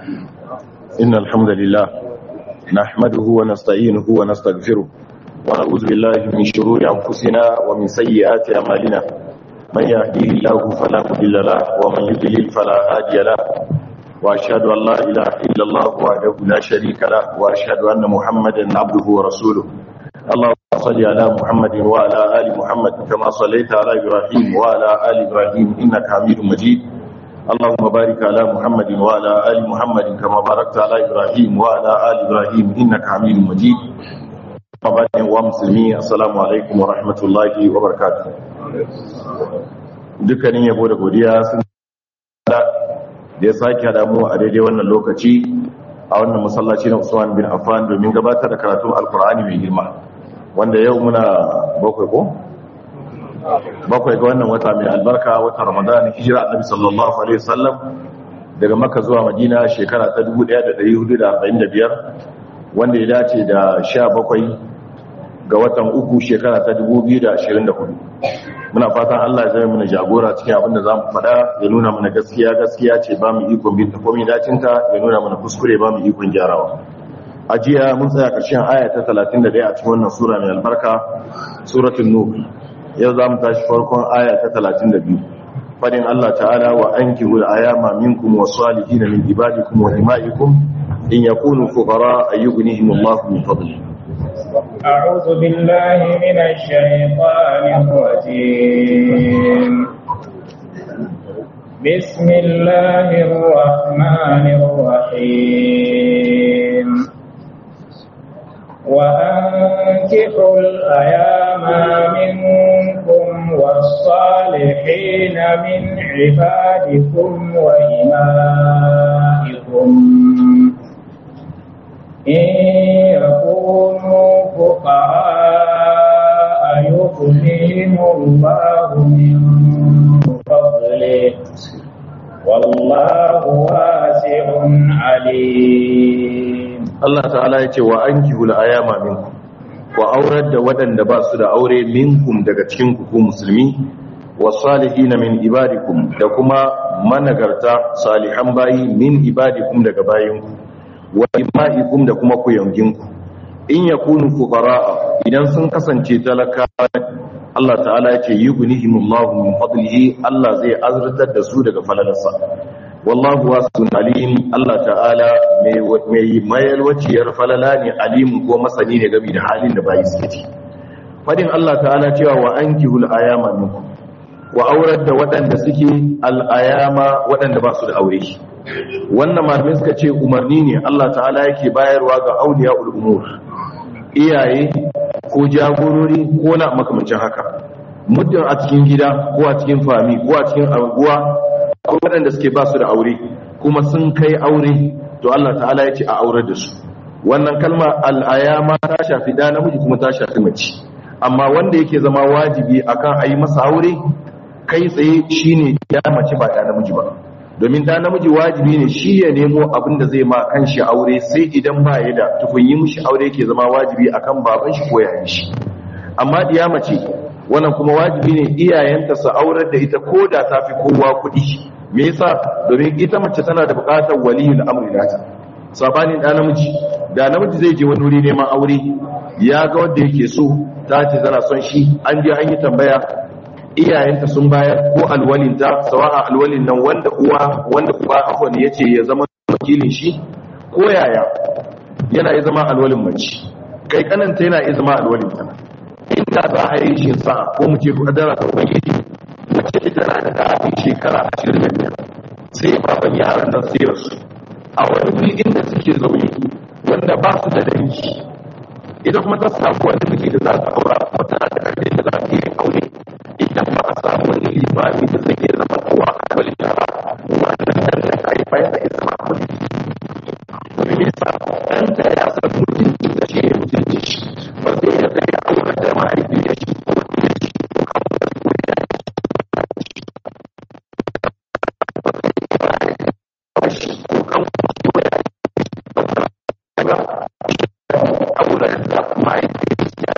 إن الحمد لله نحمده ونستعينه ونستغفره ونعوذ بالله من شرور أنفسنا ومن سيئات أعمالنا من يهديه الله فلا مضل له ومن يضلل فلا هادي له وأشهد أن لا إله إلا الله وحده لا شريك له وأشهد أن محمدا عبده ورسوله اللهم صل على محمد وعلى آل محمد كما صليت على إبراهيم وعلى آل إبراهيم إنك حميد مجيد اللهم بارك على محمد وعلى آل محمد كما باركت على إبراهيم وعلى آل إبراهيم إنك حميد مجيد وبعد ومسلمين السلام عليكم ورحمة الله وبركاته dukkanin yabo da godiya sun da ya sake hada mu a daidai wannan lokaci a wannan masallaci na Usman bin Affan domin gabatar da karatun Alkur'ani mai girma wanda yau muna bakwai ko bakwai ga wannan wata mai albarka wata Ramadan hijira Annabi sallallahu alaihi wasallam daga Makka zuwa Madina shekara ta 1445 wanda ya dace da 17 ga watan uku shekara ta 2024 muna fatan Allah ya zama mana jagora cikin abin da zamu faɗa ya nuna mana gaskiya gaskiya ce ba mu ikon bin ta komai dacinta ya nuna mana kuskure ba mu ikon gyarawa a jiya mun tsaya ƙarshen aya ta 31 a cikin wannan sura mai albarka suratul nur yau zamu tashi farkon aya ta 32 fadin Allah ta'ala wa ankihul ayama minkum was-salihin min ibadikum wa imaikum in yakunu fuqara ayyughnihimullahu min fadlihi أعوذ بالله من الشيطان الرجيم بسم الله الرحمن الرحيم وأنكحوا الأيام منكم والصالحين من عبادكم وإمائكم إن يكونوا فقراء يغنيهم الله من فضله والله واسع عليم Allah ta'ala ya ce wa ankihul ayama minkum wa aurar da waɗanda ba su da aure minkum daga cikin ku musulmi wa salihin min ibadikum da kuma managarta salihan bayi min ibadikum daga bayinku wa ima'ikum da kuma kuyanginku in yakunu fuqara'a idan sun kasance talaka Allah ta'ala ya ce yughnihimullahu min fadlihi Allah zai azurtar da su daga falalarsa wallahu wasi'un alim Allah ta'ala mai mayar waciyar falala ne alimun ko masani ne game da halin da bayi suke ci fadin Allah ta'ala cewa wa ankihul ayama minkum wa aurar da waɗanda suke al'ayama waɗanda ba su da aure wannan malamai suka ce umarni ne Allah ta'ala yake bayarwa ga auliya umur iyaye ko jagorori ko na makamancin haka muddin a cikin gida ko a cikin fami ko a cikin anguwa ko waɗanda suke ba su da aure kuma sun kai aure to Allah ta'ala ya ce a aurar da su wannan kalma al'ayama ta shafi da namiji kuma ta shafi mace amma wanda yake zama wajibi akan a yi masa aure kai tsaye shine ya mace ba da namiji ba domin da namiji wajibi ne shi ya nemo abin da zai ma kanshi aure sai idan ba ya da tukun yi mishi aure yake zama wajibi akan baban shi ko yayin shi amma diya mace wannan kuma wajibi ne iyayenta su aurar da ita ko da ta fi kowa kuɗi me yasa domin ita mace tana da buƙatar waliyul amri nata sabanin da namiji da namiji zai je wani wuri neman aure ya ga wanda yake so ta ce tana son shi an je an yi tambaya iyayenta sun bayar ko alwalinta sawa'a alwalin nan wanda uwa wanda uba afwan yace ya zama wakilin shi ko yaya yana iya zama alwalin mace kai kananta yana iya zama alwalin ta inda za a yi shi sa ko mu ce kadara ta ubangiji mace ita na da daɗin shekara ashirin da biyar sai baban yaran nan sai rasu a wani wuri inda suke zaune wanda ba su da dangi ita kuma ta samu wani miji da za ta aura kuma tana da ƙarfi da za ta yi aure idan ba a samu wani limami da zai iya zama kowa a kwalin yara wannan ɗan da ta haifa yana iya zama kwalin domin yasa ɗanta ya san mutunci da shi ne mutunci shi ba zai iya zai ya aure da mahaifi ya shi ko ya shi ko kama da ko ya shi ko kama ko ya shi aure da mahaifi ya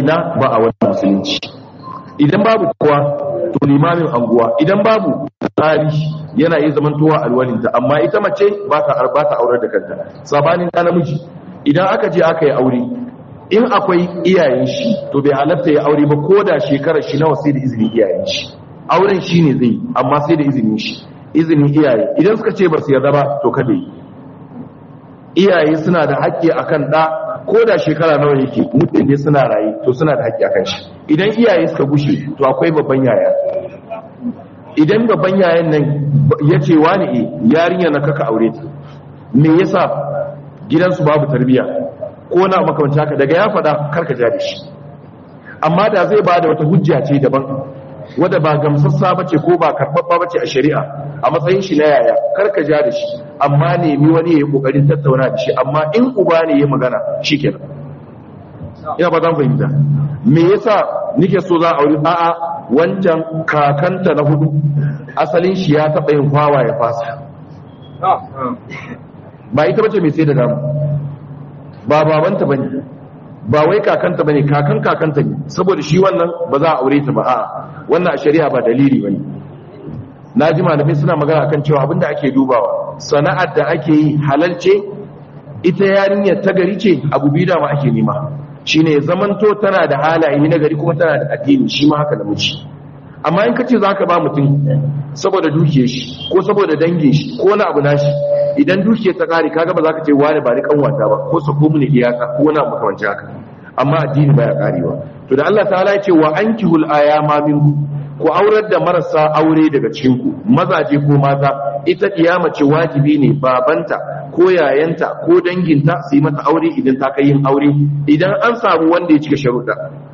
ina ba a wannan musulunci idan babu kowa to limamin anguwa idan babu tsari yana iya zamantowa alwalinta amma ita mace ba ta ba ta aurar da kanta sabanin ɗan namiji idan aka je aka yi aure in akwai iyayen shi to bai halatta ya aure ba ko da shekarar shi nawa sai da izinin iyayen shi auren shi ne zai amma sai da izinin shi izinin iyaye idan suka ce ba su yarda ba to kada yi iyaye suna da haƙƙi akan ɗa ko da shekara nawa yake mutum ne suna raye to suna da haƙƙi akan shi idan iyaye suka gushe to akwai babban yaya idan babban yayan nan ya ce wani e yarinya na kaka aure ta me yasa gidansu babu tarbiya ko na makamanci haka daga ya faɗa karka ja da shi amma da zai ba da wata hujja ce daban wadda ba gamsassa bace ko ba karɓaɓɓa bace a shari'a a matsayin shi na yaya karka ja da shi amma nemi wani ya yi ƙoƙarin tattauna da shi amma in uba ne ya magana shi kenan ina ba zan fahimta me yasa nike so za a aure a'a wancan kakanta na hudu asalin shi ya taɓa yin kwawa ya fasa ba ita bace mai sai da damu ba babanta bane ba wai kakanta bane kakan kakanta ne saboda shi wannan ba za a aure ta ba a wannan a shari'a ba dalili bane na ji malamai suna magana kan cewa abinda ake dubawa sana'ar da ake yi halalce ita yarinyar ta gari ce abu biyu da ma ake nema shine zamanto tana da halaye na gari kuma tana da addini shi ma haka namiji amma in kace zaka ba mutum saboda dukiyar shi ko saboda dangin shi ko wani abu nashi idan dukiyar ta kare kaga ba zaka ce wani ba ni kanwata ba ko sako mu ne iyaka ko wani abu makamanci haka amma addini baya karewa to da Allah ta'ala ya ce wa ankihul ayama minkum ku aurar da marasa aure daga cikin ku mazaje ko mata ita kiyama ce wajibi ne babanta ko yayanta ko danginta su yi mata aure idan ta kai yin aure idan an samu wanda ya cika sharuɗa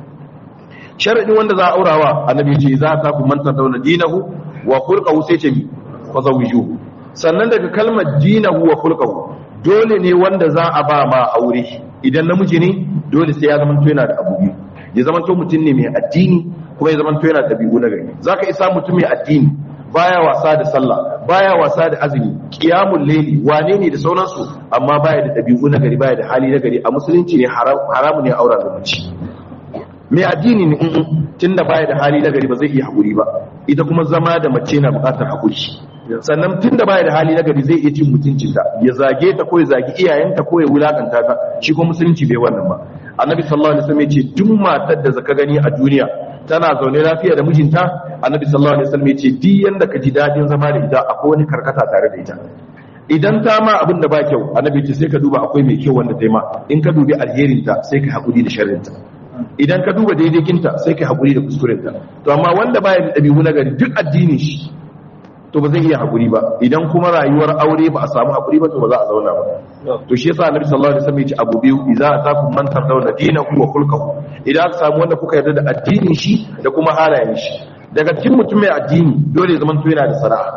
sharadin wanda za a aurawa annabi ce za ta ku manta dauna dinahu wa khulqahu sai ce fa zawijuhu sannan daga kalmar dinahu wa khulqahu dole ne wanda za a ba ma aure idan namiji ne dole sai ya zamanto yana da abu biyu ya zamanto mutum ne mai addini kuma ya zamanto yana da dabi'u na gari zaka isa mutum mai addini baya wasa da sallah baya wasa da azumi qiyamul layli wane ne da sauransu amma baya da dabi'u na gari baya da hali na gari a musulunci ne haramu ne aura da mace mai addini ne tunda baya da hali na gari ba zai iya hakuri ba ita kuma zama da mace na bukatar hakuri sannan tunda baya da hali na gari zai iya cin mutuncinta ya zage ta ko ya zagi iyayenta ko ya wulakanta ta shi kuma musulunci bai wannan ba annabi sallallahu alaihi wasallam ya ce duk matar da zaka gani a duniya tana zaune lafiya da mijinta annabi sallallahu alaihi wasallam ya ce duk yanda ka ji dadin zama da ita akwai wani karkata tare da ita idan ta ma abin da ba kyau annabi ce sai ka duba akwai mai kyau wanda ta yi ma in ka dubi alherinta sai ka haƙuri da sharrinta idan ka duba daidaikinta sai ka haƙuri da kuskurenta to amma wanda baya da ɗabi'u na gari duk addinin shi to ba zai iya haƙuri ba idan kuma rayuwar aure ba a samu haƙuri ba to ba za a zauna ba to shi yasa annabi sallallahu alaihi wasallam ya ce abu biyu idza atakum man tardawna dinahu wa khulquhu idan aka samu wanda kuka yarda da addinin shi da kuma halayen shi daga cikin mutum mai addini dole ya zama to yana da sana'a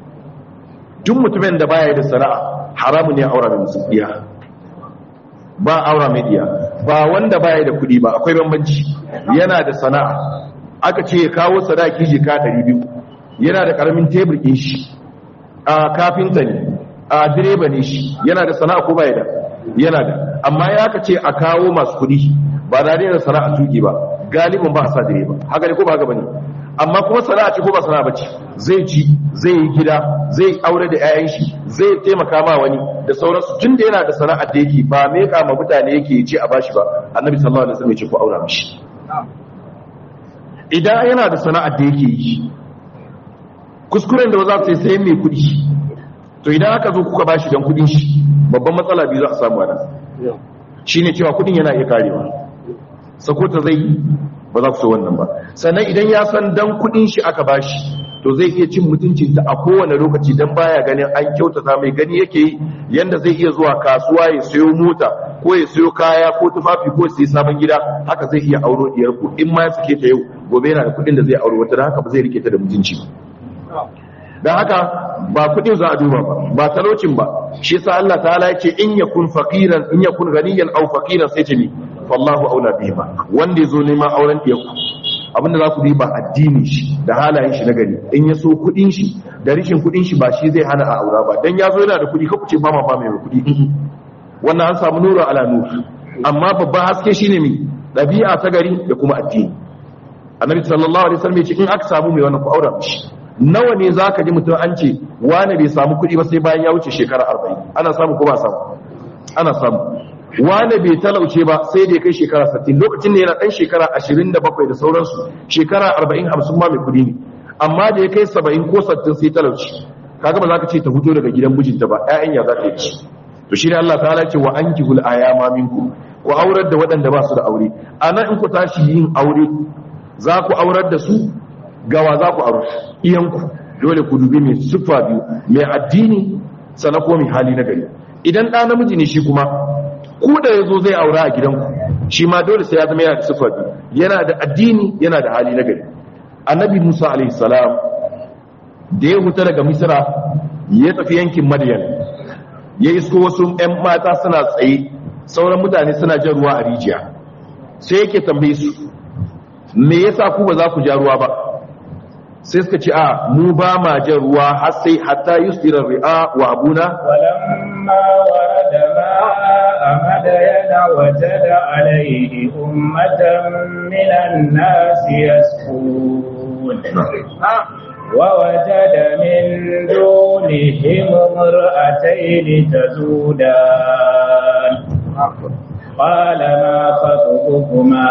duk mutumin da baya da sana'a haramun ne aura da musulmiya ba aura mai diya ba wanda baya da kuɗi ba akwai bambanci yana da sana'a aka ce ya kawo sadaki jika 200 yana da karamin tebur ɗin shi a kafinta ne a direba ne shi yana da sana'a ko baya da yana da amma ya aka ce a kawo masu kuɗi ba da da sana'a tuki ba galibin ba a sa direba haka ne ko ba haka bane amma kuma sana'a ce ko ba sana'a bace zai ci zai yi gida zai aure da 'ya'yan shi zai taimaka ma wani da sauransu tun da yana da sana'ar da yake ba me kama mutane yake ce a bashi ba annabi sallallahu alaihi wasallam ya ce ku aura mishi idan yana da sana'ar da yake yi kuskuren da za su yi sayan mai kudi to idan aka zo kuka bashi dan kudin shi babban matsala biyu za a samu ana shine cewa kudin yana iya karewa sakota zai ba za ku so wannan ba sannan idan ya san dan kudin shi aka bashi to zai iya cin mutuncinta a kowane lokaci dan baya ganin an kyautata mai gani yake yi yanda zai iya zuwa kasuwa ya sayo mota ko ya sayo kaya ko tufafi ko sai sabon gida haka zai iya auro diyar ku in ma ya sake ta yau gobe yana da kudin da zai auro wata haka ba zai rike ta da mutunci ba dan haka ba kudin za a duba ba ba talocin ba shi yasa Allah ta'ala ya ce in yakun faqiran in yakun ghaniyan aw faqiran sai ce ni fallahu aula bihima wanda yazo neman auren diyarku abinda za ku riba addini shi da halayen shi na gari in ya so kudin shi da rishin kudin shi ba shi zai hana a aura ba dan ya zo yana da kudi ka kuce ba ma ba mai kudi wannan an samu nuru ala nur amma babban haske shine mi dabi'a ta gari da kuma kuma addini annabi sallallahu alaihi wasallam ya ce in aka samu mai wannan ku aura mishi nawa ne zaka ji mutum an ce wani bai samu kuɗi ba sai bayan ya wuce shekara 40 ana samu ko ba samu ana samu wani bai talauce ba sai da ya kai shekara 60 lokacin da yana dan shekara 27 da sauransu shekara 40 50 ma mai kuɗi ne amma da ya kai 70 ko 60 sai talauci kaga ba za ka ce ta fito daga gidan mijinta ba ƴaƴan ya za ta yi to shi ne Allah ta'ala ce wa ankihul ayama minkum ku aurar da waɗanda ba su da aure anan in ku tashi yin aure za ku aurar da su gawa za ku aure iyanku dole ku dubi mai siffa biyu mai addini sana ko mai hali na gari idan ɗa namiji ne shi kuma ku da ya zo zai aura a gidanku shi ma dole sai ya zama yana da siffa biyu yana da addini yana da hali na gari annabi musa alaihi salam da ya huta daga misra ya tafi yankin madiyan ya isko wasu 'yan mata suna tsaye sauran mutane suna jan ruwa a rijiya sai yake tambaye su me yasa ku ba za ku ja ruwa ba sai suka ce a mu ba ma jan ruwa har sai hatta yusdira ri'a wa abuna ولما ورد ماء مدين وجد عليه أمة من الناس يسكون ووجد من دونهم امرأتين تزودان قال ما خطبكما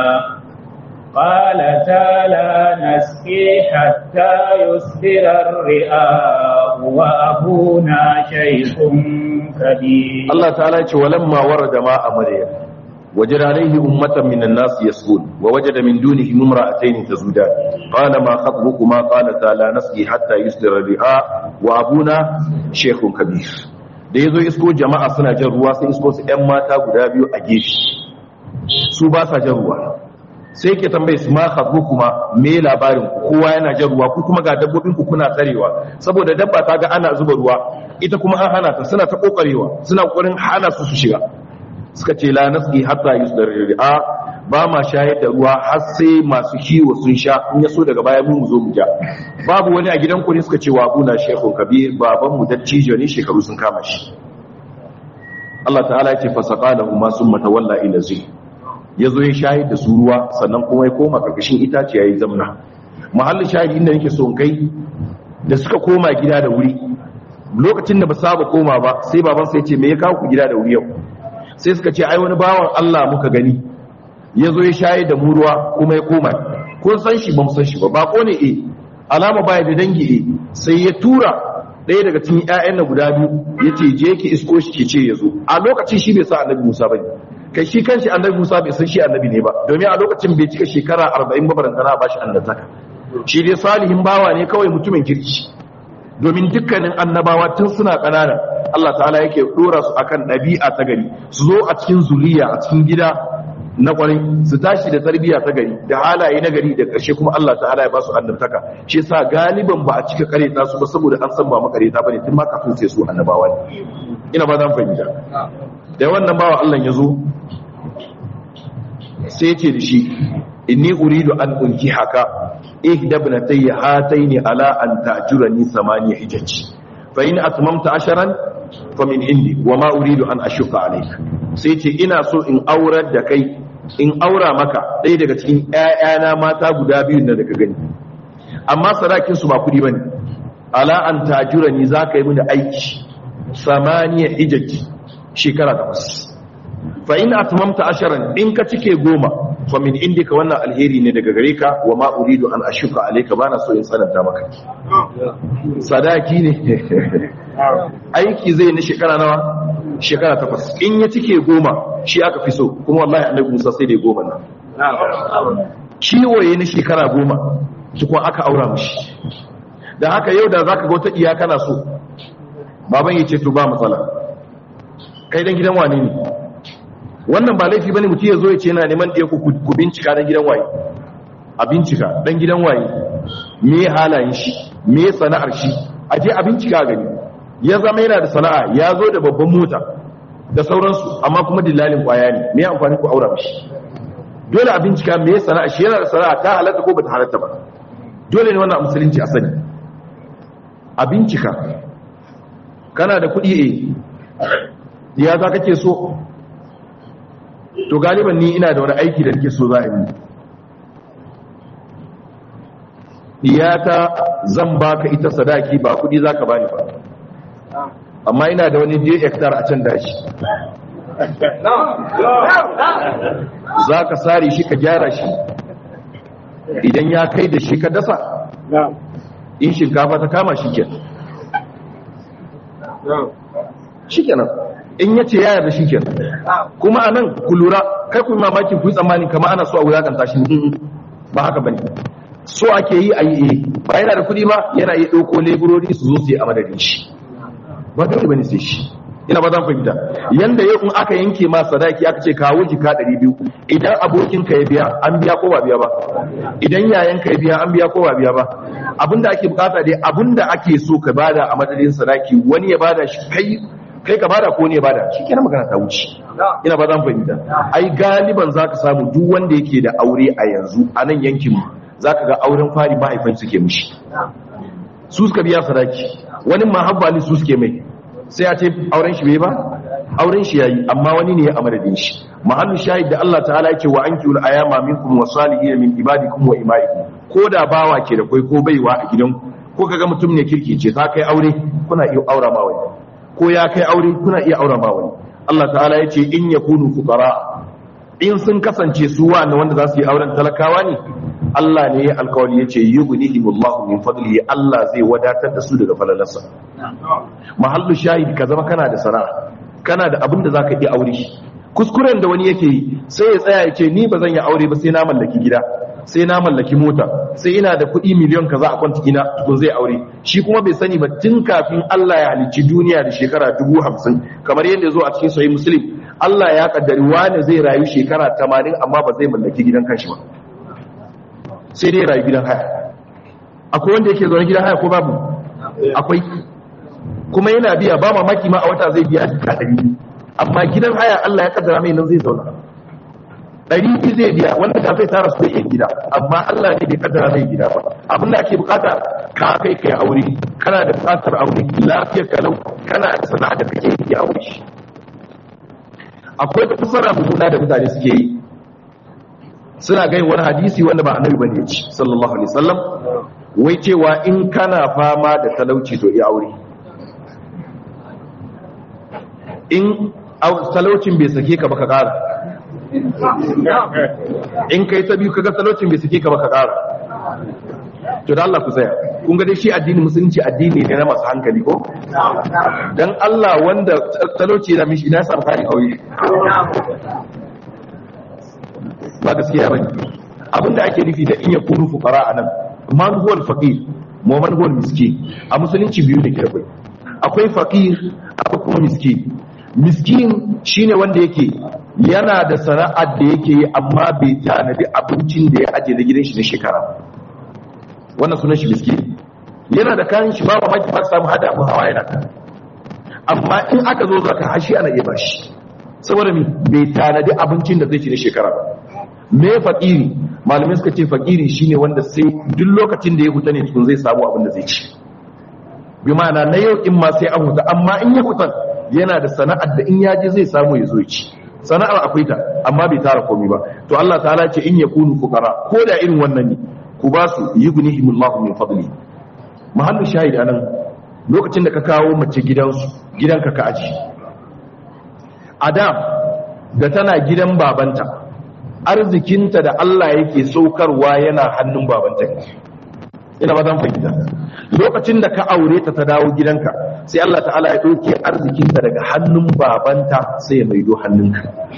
قالتا لا نسقي حتى يصدر الرئاء وأبونا شيخ كبير Allah ta'ala ya ce walamma warada ma a maryam wajada alaihi ummatan minan nas yasqun wa wajada min dunihi imra'atayn tazudan qala ma khatbukuma qalata la nasqi hatta yusdira ri'a wa abuna shaykhun kabir da yazo isko jama'a suna jan ruwa sai isko su ƴan mata guda biyu a gefe su ba sa jan ruwa sai ke tambaye su ma khatbukuma me labarin ku kowa yana jan ruwa ku kuma ga dabbobin ku kuna tsarewa saboda dabba ta ga ana zuba ruwa ita kuma an hana ta suna ta kokarewa suna kokarin hana su su shiga suka ce la nasqi hatta yusdar ri'a ba ma shayar da ruwa har sai masu kiwo sun sha in ya so daga baya mu zo mu ja babu wani a gidan ku ne suka ce wa abuna shekhu kabir baban mu dattijo ne shekaru sun kama shi Allah ta'ala ya ce fasaqalahu ma summa tawalla ila zil yazo ya shayar da su ruwa sannan kuma ya koma karkashin itace yayi zamna mahallin shahidi inda nake so in kai da suka koma gida da wuri lokacin da ba saba koma ba sai baban sai ce me ya kawo ku gida da wuri yau sai suka ce ai wani bawan Allah muka gani ya zo ya shaye da mu ruwa kuma ya koma kun san shi ba mu san shi ba bako ne eh alama baya da dangi eh sai ya tura ɗaya daga cikin ƴaƴan na guda biyu ya ce je ki isko shi ke ce ya zo a lokacin shi bai sa annabi Musa bane kai shi kanshi annabi Musa bai san shi annabi ne ba domin a lokacin bai cika shekara 40 ba barantana ba shi annabtaka shi dai salihin bawa ne kawai mutumin kirki domin dukkanin annabawa tun suna ƙanana Allah ta'ala yake dora su akan ɗabi'a ta gari su zo a cikin zuriya a cikin gida na ƙwarai su tashi da tarbiyya ta gari da halaye na gari da ƙarshe kuma Allah ta'ala ya ba su annabtaka shi yasa galiban ba a cika kareta su ba saboda an san ba makareta bane tun ma kafin sai su annabawa ne ina ba zan fahimta da wannan bawa Allah ya zo sai ya ce da shi inni uridu an unki haka ihda ibnatayya hataini ala an ta'jurani thamaniya hijaj fa in atmamta asharan fa min indi wa ma uridu an ashuka alayka sai ce ina so in aurar da kai in aura maka ɗaya daga cikin ƴaƴana mata guda biyu da daga gani amma sadakin su ba kudi bane ala an ta'jurani zaka yi mini aiki samaniya hijaj shekara takwas fa in atmamta asharan in ka cike goma fa min indika wannan alheri ne daga gare ka wa ma uridu an ashuka alayka bana so in sananta maka sadaki ne aiki zai na shekara nawa shekara takwas in ya cike goma shi aka fi so kuma wallahi annabi Musa sai da goma nan ciwoye na shekara goma tukun aka aura mishi da haka yau da zaka ga wata iya kana so baban ya ce to ba matsala kai dan gidan wane ne wannan ba laifi bane mutum ya zo ya ce yana neman ɗaya ku bincika dan gidan waye a bincika dan gidan waye me halayen shi me sana'ar shi a je a bincika gani ya zama yana da sana'a ya zo da babban mota da sauransu amma kuma dillalin kwaya ne me amfani ku aura mishi dole a bincika me sana'a shi yana da sana'a ta halatta ko bata halatta ba dole ne wannan musulunci a sani a bincika kana da kuɗi eh ya za kake so to galiban ni ina da wani aiki da nake so za a yi diyata zan baka ita sadaki ba kudi zaka bani ba amma ina da wani je hectare a can dashi zaka sare shi ka gyara shi idan ya kai da shi ka dasa in shinkafa ta kama shi kenan shi kenan in ya ce ya yarda shi kenan kuma a nan ku lura kai ku mamakin ku yi tsammanin kama ana so a wulakanta shi ne ba haka bane so ake yi a yi ba yana da kuɗi ba yana iya ɗauko leburori su zo su yi a madadin shi ba dole bane sai shi ina ba zan fahimta yanda yau in aka yanke ma sadaki aka ce kawo jika ɗari biyu idan abokin ka ya biya an biya ko ba biya ba idan yayan ka ya biya an biya ko ba biya ba abinda ake bukata dai abinda ake so ka bada a madadin sadaki wani ya bada shi kai kai ka bada ko ne ya bada shi kenan magana ta wuce ina ba zan fahimta ai galiban zaka samu duk wanda yake da aure a yanzu a nan yankin mu zaka ga auren fari mahaifan suke mishi su suka biya sadaki wani mahabbali su suke mai sai a ce auren shi bai ba auren shi yayi amma wani ne ya amadadin shi mahallu shahid da Allah ta'ala yake wa ankiul ayama minkum wa salihin min ibadikum wa imaikum ko da bawa ke da kai ko baiwa a gidanku ko kaga mutum ne kirki ce ta kai aure kuna iya aura ma wani ko ya kai aure kuna iya aura ma wani Allah ta'ala yace in yakunu fuqara in sun kasance su wani wanda za su yi auren talakawa ne Allah ne ya alkawari ya ce yughnihimullahu min fadlihi Allah zai wadatar da su daga falalarsa mahallu shahid ka zama kana da sana'a kana da abin da zaka iya aure shi kuskuren da wani yake yi sai ya tsaya ya ce ni ba zan yi aure ba sai na mallaki gida sai na mallaki mota sai ina da kuɗi miliyon kaza a kwanta ina tukun zai aure shi kuma bai sani ba tun kafin Allah ya halicci duniya da shekara dubu hamsin kamar yadda ya zo a cikin sahih muslim Allah ya kaddari wani zai rayu shekara tamanin amma ba zai mallaki gidan kanshi ba sai dai rayu gidan haya akwai wanda yake zaune gidan haya ko babu akwai kuma yana biya ba mamaki ma a wata zai biya jika ɗari biyu amma gidan haya Allah ya kaddara mai nan zai zauna ɗari biyu zai biya wanda ka zai tara su da yin gida amma Allah ne bai kaddara mai gida ba abin da ake bukata ka kai kai aure kana da bukatar aure lafiyar kalau kana da sana'a da kake yi aure shi akwai fasara mummuna da mutane suke yi suna gai wani hadisi wanda ba annabi bane ya ci sallallahu alaihi wasallam wai cewa in kana fama da talauci to iya aure in talaucin bai sake ka baka kara in kai ta biyu kaga talaucin bai sake ka baka kara to da Allah ku tsaya kun ga dai shi addini musulunci addini ne na masu hankali ko dan Allah wanda talauci da mishi ina samu kari aure ba gaskiya bane abinda ake nufi da in ya kunu fuqara anan man huwa al-faqir mu man huwa al-miskin a musulunci biyu ne ke akwai akwai faqir akwai kuma miskin miskin shine wanda yake yana da sana'ar da yake yi amma bai tanadi abincin da ya aje da gidan shi na shekara wannan sunan shi miskin yana da kayan shi ba mamaki ba samu hada abin hawa yana amma in aka zo zaka hashi ana iya bashi saboda mi bai tanadi abincin da zai ci na shekara ba me fakiri malamai suka ce fakiri shine wanda sai duk lokacin da ya huta ne tukun zai samu abin da zai ci bi ma'ana na yau in ma sai an huta amma in ya huta yana da sana'ar da in ya je zai samu ya zo ya ci sana'ar akwai ta amma bai tara komai ba to Allah ta'ala ce in yakunu fuqara ko da irin wannan ne ku ba su yughnihimullahu min fadli mahallu shahid anan lokacin da ka kawo mace gidansu gidanka ka aji adam da tana gidan babanta arzikinta da Allah yake saukarwa yana hannun babanta ina ba zan fahimta lokacin da ka aure ta ta dawo gidanka sai Allah ta'ala ya ɗauke arzikinta daga hannun babanta sai ya maido hannunka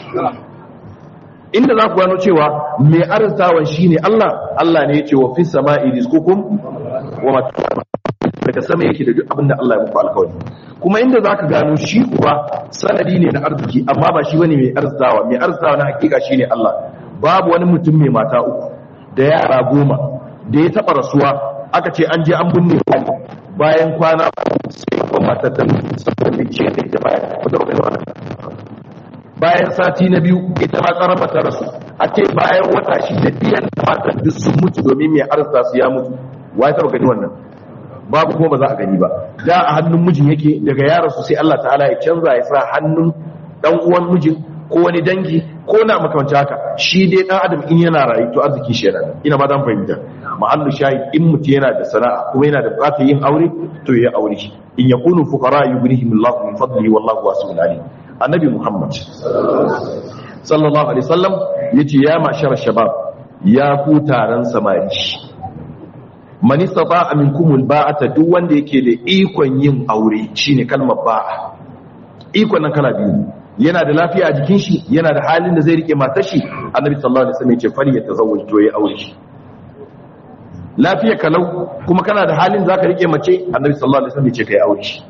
inda za ku gano cewa mai arzitawan shine Allah Allah ne ya ce wa fi sama'i rizqukum wa mata daga sama yake da duk abin da Allah ya muku alkawari kuma inda za ka gano shi kuwa sanadi ne na arziki amma ba shi bane mai arzikawa mai arzikawa na hakika shi ne Allah babu wani mutum mai mata uku da yara goma da ya taɓa rasuwa aka ce an je an binne wani bayan kwana sai kuma matar da saboda ce da ita bayan wata wata bayan sati na biyu ita ma karama ta rasu a ce bayan wata shi da biyan matar duk sun mutu domin mai arzika su ya mutu wa ya taɓa gani wannan babu kuma ba za a gani ba da a hannun mijin yake daga yaran su sai Allah ta'ala ya canza ya sa hannun dan uwan mijin ko wani dangi ko na makamancin haka shi dai dan adam in yana rayu to arziki shi yana ina ba dan fahimta mahallu shahid in mutum yana da sana'a kuma yana da bukatar yin aure to ya aure shi in yakunu fuqara yughnihim Allahu min fadlihi wallahu wasi'un alim annabi Muhammad sallallahu alaihi wasallam yace ya mashar shabab ya ku taron samari man istata'a minkum alba'ata duk wanda yake da ikon yin aure shine kalmar ba'a ikon nan kala biyu yana da lafiya a jikin shi yana da halin da zai rike matar shi annabi sallallahu alaihi wasallam yace fari ya tazawwaj to ya aure shi lafiya kalau kuma kana da halin zaka rike mace annabi sallallahu alaihi wasallam yace kai aure shi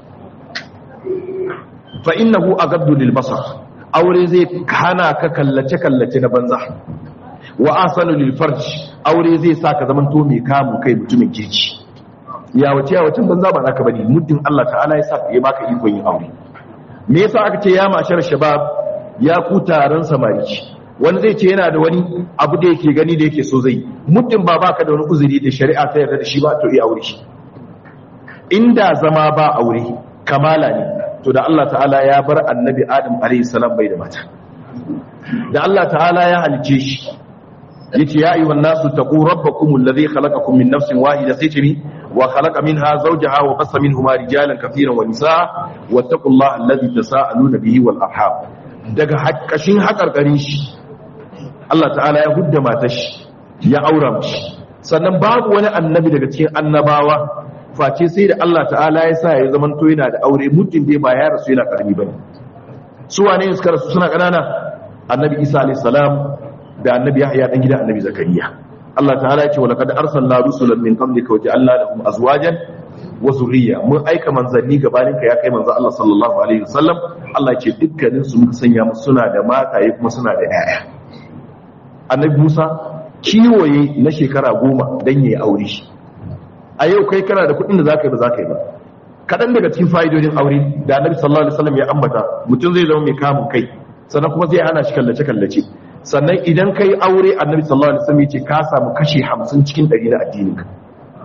fa innahu aghaddu lil basar aure zai hana ka kallace kallace na banza wa asanu lil farj aure zai sa ka zaman to mai kamu kai mutumin kirki ya wace ya wacin banza ba naka bane muddin Allah ta'ala ya sa ya baka ikon yin aure me yasa aka ce ya mashar shabab ya ku taron samari wani zai ce yana da wani abu da yake gani da yake so zai muddin ba baka da wani uzuri da shari'a ta yarda da shi ba to iya aure shi inda zama ba aure kamala ne to da Allah ta'ala ya bar annabi adam alayhi salam bai da mata da Allah ta'ala ya halice shi yace ya ayyuhan nasu taqu rabbakum alladhi khalaqakum min nafsin wahida sai ce mi wa khalaqa minha zawjaha wa qassa minhuma rijalan katiran wa nisaa wattaqullaha alladhi tasaaluna bihi wal arham daga hakkashin hakarkarin shi Allah ta'ala ya hudda matar shi ya aura mishi sannan babu wani annabi daga cikin annabawa face sai da Allah ta'ala ya sa ya zaman to yana da aure muddin dai ba ya rasu yana karami bane su wane ne suka rasu suna kanana annabi Isa alayhi salam da annabi Yahya dan gidan annabi Zakariya Allah ta'ala ya ce wa laqad arsalna rusulan min qablika wa ja'alna lahum azwajan wa zurriya mun aika manzanni gabanin ka ya kai manzo Allah sallallahu alaihi wasallam Allah ya ce dukkanin su muka sanya musu suna da mataye kuma suna da yaya annabi Musa kiwoye na shekara goma dan yayi aure shi a yau kai kana da kuɗin da zaka yi ba zaka yi ba kaɗan daga cikin fa'idodin aure da annabi sallallahu alaihi wasallam ya ambata mutum zai zama mai kamun kai sannan kuma zai hana shi kallace kallace sannan idan kai aure annabi sallallahu alaihi wasallam ya ce ka samu kashi 50 cikin 100 na addinin ka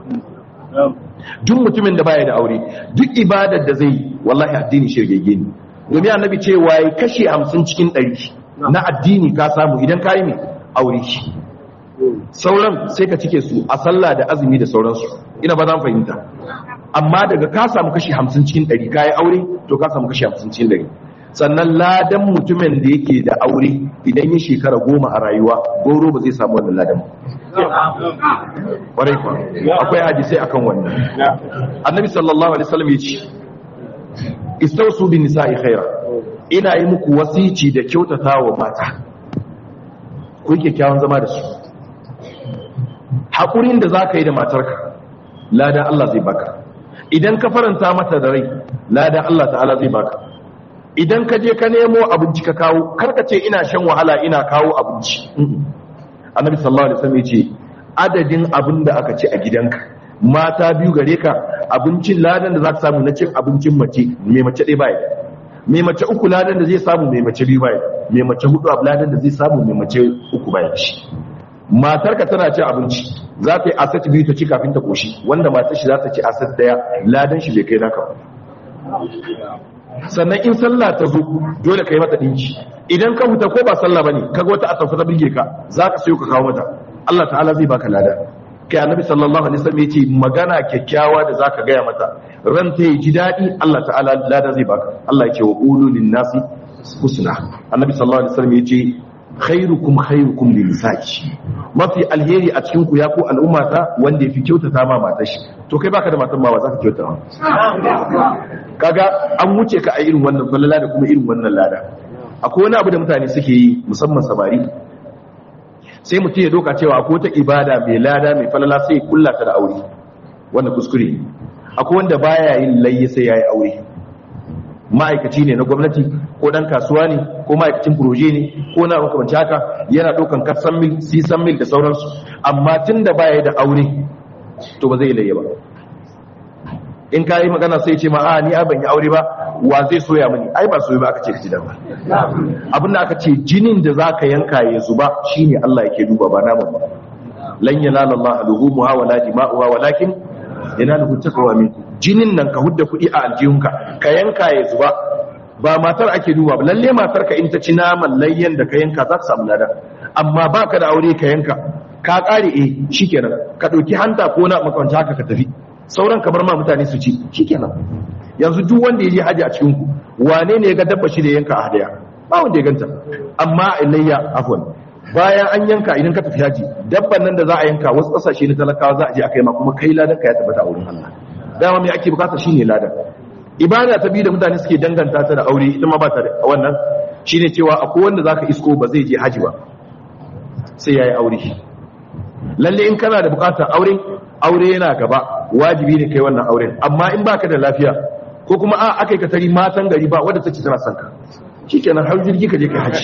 duk mutumin da baya da aure duk ibadar da zai wallahi addini shirgege ne domin annabi ce waye kashi 50 cikin 100 na addini ka samu idan ka yi mai aure shi sauran sai ka cike su a sallah da azumi da sauransu ina ba zan fahimta amma daga ka samu kashi 50 cikin 100 kai aure to ka samu kashi 50 cikin 100 sannan ladan mutumin da yake da aure idan ya shekara goma a rayuwa goro ba zai samu wannan ladan kwarai kwa akwai hadisai akan wannan annabi sallallahu alaihi wasallam ya ce istausu bin nisa'i khaira ina yi muku wasici da kyautata wa mata ku yi kyakkyawan zama da su haƙurin da za ka yi da matarka ladan Allah zai baka idan ka faranta mata da rai ladan Allah ta'ala zai baka idan ka je ka nemo abinci ka kawo karka ce ina shan wahala ina kawo abinci annabi sallallahu alaihi wasallam yace adadin abin da aka ci a gidanka mata biyu gare ka abincin ladan da za ka samu na cin abincin mace mai mace ɗaya baya mai mace uku ladan da zai samu mai mace biyu baya mai mace hudu abu ladan da zai samu mai mace uku baya shi matarka tana cin abinci za ta yi asat biyu ta ci kafin ta koshi wanda matar shi za ta ci asat daya ladan shi bai kai naka ba sannan in sallah ta zo dole ka yi mata dinki idan ka huta ko ba sallah bane kaga wata asafa ta birge ka za ka sayo ka kawo mata Allah ta'ala zai baka lada kai annabi sallallahu alaihi wasallam yace magana kyakkyawa da zaka gaya mata ran ta yi ji dadi Allah ta'ala lada zai baka Allah yake wa qulu lin nasi husna annabi sallallahu alaihi wasallam yace khairukum khairukum lin nisa'i mafi alheri a cikin ku ya ku al'umma ta wanda yafi kyautata ma matar shi to kai baka da matan ma ba za ka kyautata kaga an wuce ka a irin wannan falala da kuma irin wannan lada akwai wani abu da mutane suke yi musamman samari sai mutum ya doka cewa akwai wata ibada mai lada mai falala sai ya kulla ta da aure wannan kuskure ne akwai wanda baya yin layya sai yayi aure ma'aikaci ne na gwamnati ko dan kasuwa ne ko ma'aikacin proje ne ko na makamanci haka yana ɗaukan kasan mil sisan mil da sauransu amma tun da baya da aure to ba zai layya ba in ka yi magana sai ce ma a ni ban yi aure ba wa zai soya mani ai ba soya ba aka ce ka ji ba abin da aka ce jinin da za ka yanka ya zuba shine Allah yake duba ba naman ba lan yanala Allah luhumuha wala dima'uha walakin yanaluhu taqwa minkum jinin nan ka hudda kuɗi a aljihunka ka yanka ya zuba ba matar ake duba ba lalle matar ka in ta ci naman layyan da ka yanka za ka samu lada amma baka da aure ka yanka ka kare eh shikenan ka dauki hanta ko na makwanci haka ka tafi sauran ka bar ma mutane su ci shikenan yanzu duk wanda ya je haji a cikin ku wane ne ya ga dabba shi da yanka a hadaya ba wanda ya ganta amma ilayya afwan bayan an yanka idan ka tafi haji dabban nan da za a yanka wasu kasashe na talakawa za a je a kai ma kuma kai ladan ka ya tabbata a wurin Allah dama me ake bukata shine ladan ibada ta biyu da mutane suke danganta ta da aure ita ma ba ta da wannan shine cewa akwai wanda zaka isko ba zai je haji ba sai yayi aure lalle in kana da bukatar aure aure yana gaba wajibi ne kai wannan auren amma in baka da lafiya ko kuma a akai ka tari matan gari ba wanda take tana son ka shikenan har jirgi ka je kai haji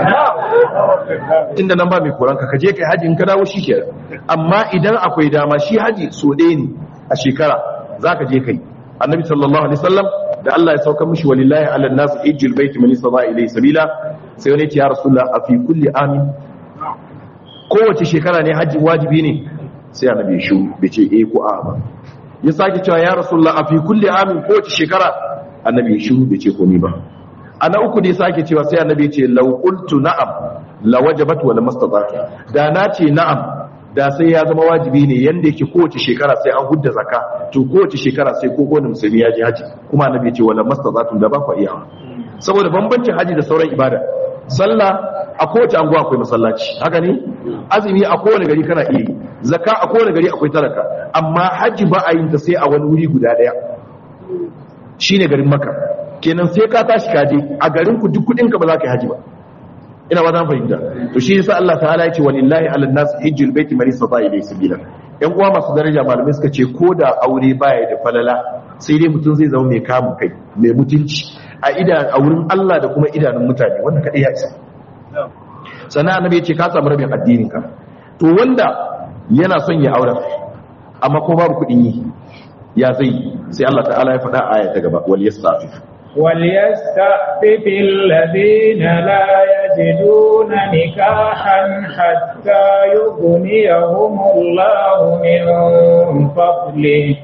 inda nan ba mai koran ka je kai haji in ka dawo shikenan amma idan akwai dama shi haji so ɗaya ne a shekara zaka je kai annabi sallallahu alaihi wasallam da Allah ya sauka mishi walillahi ala nas hijjul bait man istata ilayhi sabila sai wani ya ce ya rasulullah a fi kulli amin kowace shekara ne haji wajibi ne sai annabi ya shiru bai ce eh ko a ba ya sake cewa ya rasulullah a fi kulli amin kowace shekara annabi ya shiru bai ce komai ba ana uku ne sake cewa sai annabi ya ce law qultu na'am la wajabat wa lamastata da na ce na'am da sai ya zama wajibi ne yanda yake kowace shekara sai an hudda zakka to kowace shekara sai ko kowane musulmi ya je haji kuma annabi ya ce wala mastata'tum da ba ku iya saboda bambancin haji da sauran ibada sallah a kowace anguwa akwai masallaci haka ne azumi a kowane gari kana iya yi zakka a kowane gari akwai talaka amma haji ba a yin ta sai a wani wuri guda daya shine garin maka kenan sai ka tashi ka je a garin ku duk kudin ka ba za ka yi haji ba ina ba zan fahimta to shi yasa Allah ta'ala ya ce walillahi ala nas hijjul baiti man istata ilayhi sabila yan uwa masu daraja malamai suka ce ko da aure baya da falala sai dai mutum zai zama mai kamun kai mai mutunci a idan a wurin Allah da kuma idanun mutane wanda kadai ya isa sannan annabi ya ce ka samu rabin addinin ka to wanda yana son ya aure amma ko babu kuɗin yi ya zai sai Allah ta'ala ya faɗa aya ta gaba wal yastafif وليستعفف الذين لا يجدون نكاحا حتى يغنيهم الله من فضله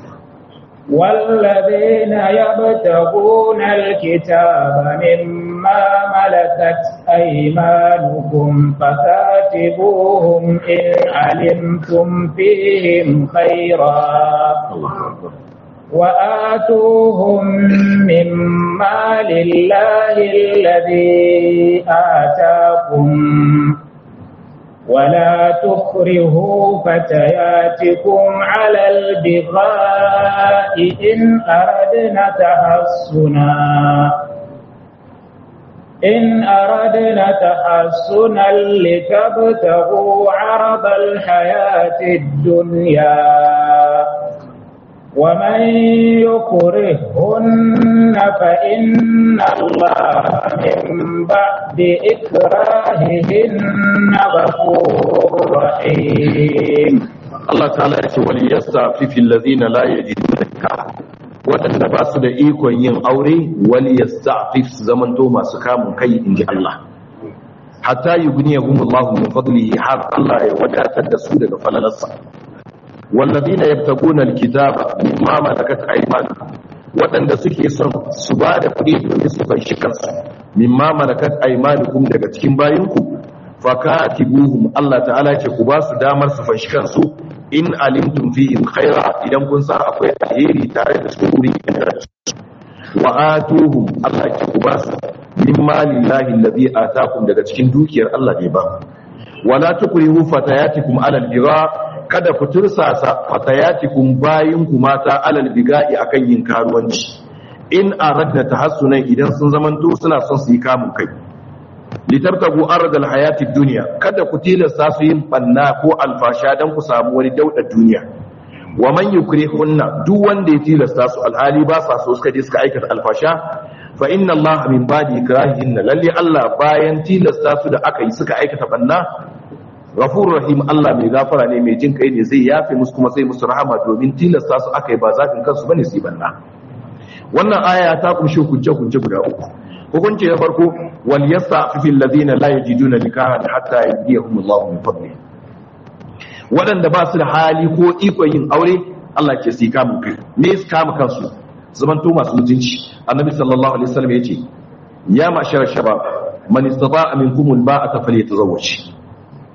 والذين يبتغون الكتاب مما ملكت أيمانكم فكاتبوهم إن علمتم فيهم خيرا الله أكبر وآتوهم مما لله الذي آتاكم ولا تكرهوا فتياتكم على البغاء إن أردنا تحصنا إن أردنا تحصنا لتبتغوا عرض الحياة الدنيا ومن يكرهن فإن الله من بعد إكراههن غفور رحيم Allah ta'ala ya ce wal yastafifi allazina la yajiduna nikah wadanda ba su da ikon yin aure wal yastafif zamanto masu kamun kai inji Allah hatta yughniyahum Allahu min fadlihi har Allah ya wadatar da su daga falalarsa wallazina yabtaguna alkitaba mimma malakat aymanukum wadanda suke son su ba da kuɗi domin su fanshi kansu mimma malakat aymanukum daga cikin bayinku fakatibuhum Allah ta'ala ce ku ba su damar su fanshi kansu in alimtum fihim khaira idan kun san akwai alheri tare da su wuri da su wa atuhum Allah ce ku ba su min malillahi allazi atakum daga cikin dukiyar Allah ne ba wala tukrihu fatayatikum alal bigha kada ku tursasa fatayatikum bayin ku mata alal biga'i akan yin karuwanci in aradna tahassunan idan sun zamanto suna son su yi kamun kai litartabu ardal hayati dunya kada ku tilasta su yin banna ko alfasha dan ku samu wani dauda duniya wa man yukrihunna duk wanda ya tilasta su alhali ba sa so suka je suka aikata alfasha fa inna allaha min ba'di ikrahihinna lalle Allah bayan tilasta su da aka yi suka aikata banna ghafurur rahim Allah mai gafara ne mai jin kai ne zai yafe musu kuma sai musu rahama domin tilasta su aka yi ba zafin kansu bane su yi banna wannan aya ta kunshi hujja hujja guda uku hukunci na farko wal yastafifi alladhina la yajiduna nikahan hatta yadiyahum Allah min fadli wadanda ba su da hali ko ikon yin aure Allah ke sai kama kai me su kama kansu zaman to masu mutunci annabi sallallahu alaihi wasallam yace ya ma'shar shabab man istata'a minkum alba'ata falyatazawwaj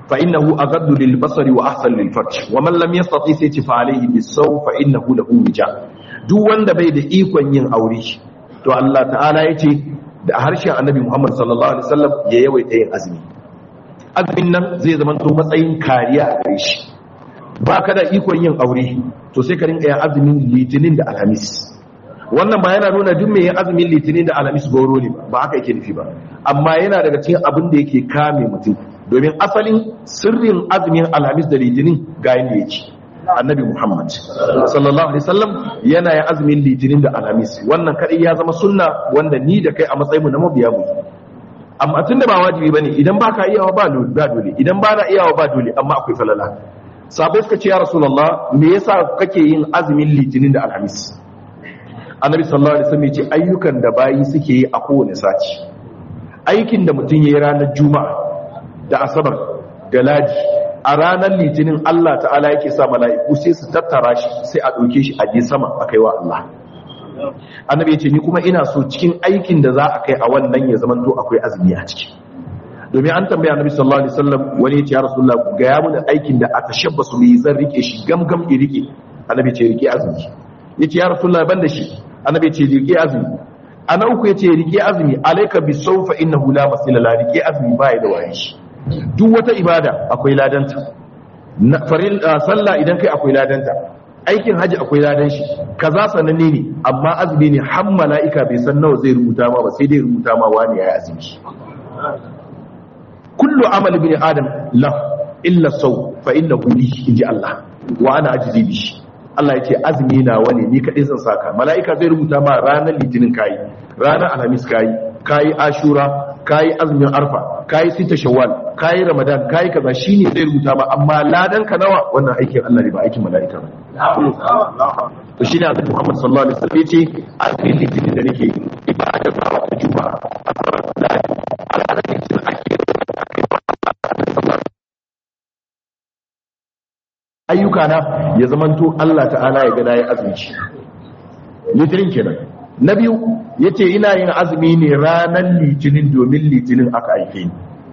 fa innahu aghaddu lil basari wa ahsan lil farj wa man lam yastati sai ci fa alayhi bisaw fa innahu lahu wija duk wanda bai da ikon yin aure to Allah ta'ala yace da harshen annabi Muhammad sallallahu alaihi wasallam ya yawaita yin azumi azumin nan zai zama to matsayin kariya a gare shi ba ka da ikon yin aure to sai ka rinka yin azumin litinin da alhamis wannan ba yana nuna duk mai yin azumin litinin da alhamis goro ne ba haka yake nufi ba amma yana daga cikin abin da yake kame mutum domin asalin sirrin azumin alhamis da litinin ga yanda yake annabi muhammad sallallahu alaihi wasallam yana yin azumin litinin da alhamis wannan kadai ya zama sunna wanda ni da kai a matsayin mu na mabiya mu amma tunda ba wajibi bane idan baka iyawa ba dole idan ba na iyawa ba dole amma akwai falala sabai suka ce ya rasulullah me yasa kake yin azumin litinin da alhamis annabi sallallahu alaihi wasallam yace ayyukan da bayi suke yi a kowane sati aikin da mutum yayi ranar juma'a da asabar da ladi a ranar litinin Allah ta'ala yake sa mala'iku sai su tattara shi sai a dauke shi a je sama a kaiwa Allah annabi yace ni kuma ina so cikin aikin da za a kai a wannan ya zamanto akwai azumi a ciki domin an tambaya annabi sallallahu alaihi wasallam wani yace ya rasulullah ga ya mun aikin da aka shabbasu bi zan rike shi gamgam i rike annabi ce rike azumi yace ya rasulullah ban da shi annabi ce rike azumi ana uku yace rike azumi alayka bi sawfa innahu la masila la rike azumi bai da waye shi duk wata ibada akwai ladanta faril sallah idan kai akwai ladanta aikin haji akwai ladan shi kaza sananne ne amma azumi ne har mala'ika bai san nawa zai rubuta ma ba sai dai rubuta ma wani yayi azumi kullu amal bin adam la illa saw fa innahu li inji Allah wa ana ajzi bi Allah yace azumi na wani ni kadai zan saka malaika zai rubuta ma ranar litinin kai ranar alhamis kai kai ashura kai azumin arfa kai sita shawwal kai ramadan kai kaza shine zai rubuta ma amma ladan ka nawa wannan aikin Allah ne ba aikin malaika ba to shine Annabi Muhammad sallallahu alaihi wasallam yace azumin litinin da nake ibada ba wa juma'a ayyuka na ya zamanto Allah ta'ala ya gada ya azumci litinin kenan na biyu yace ina yin azumi ne ranar litinin domin litinin aka aike ni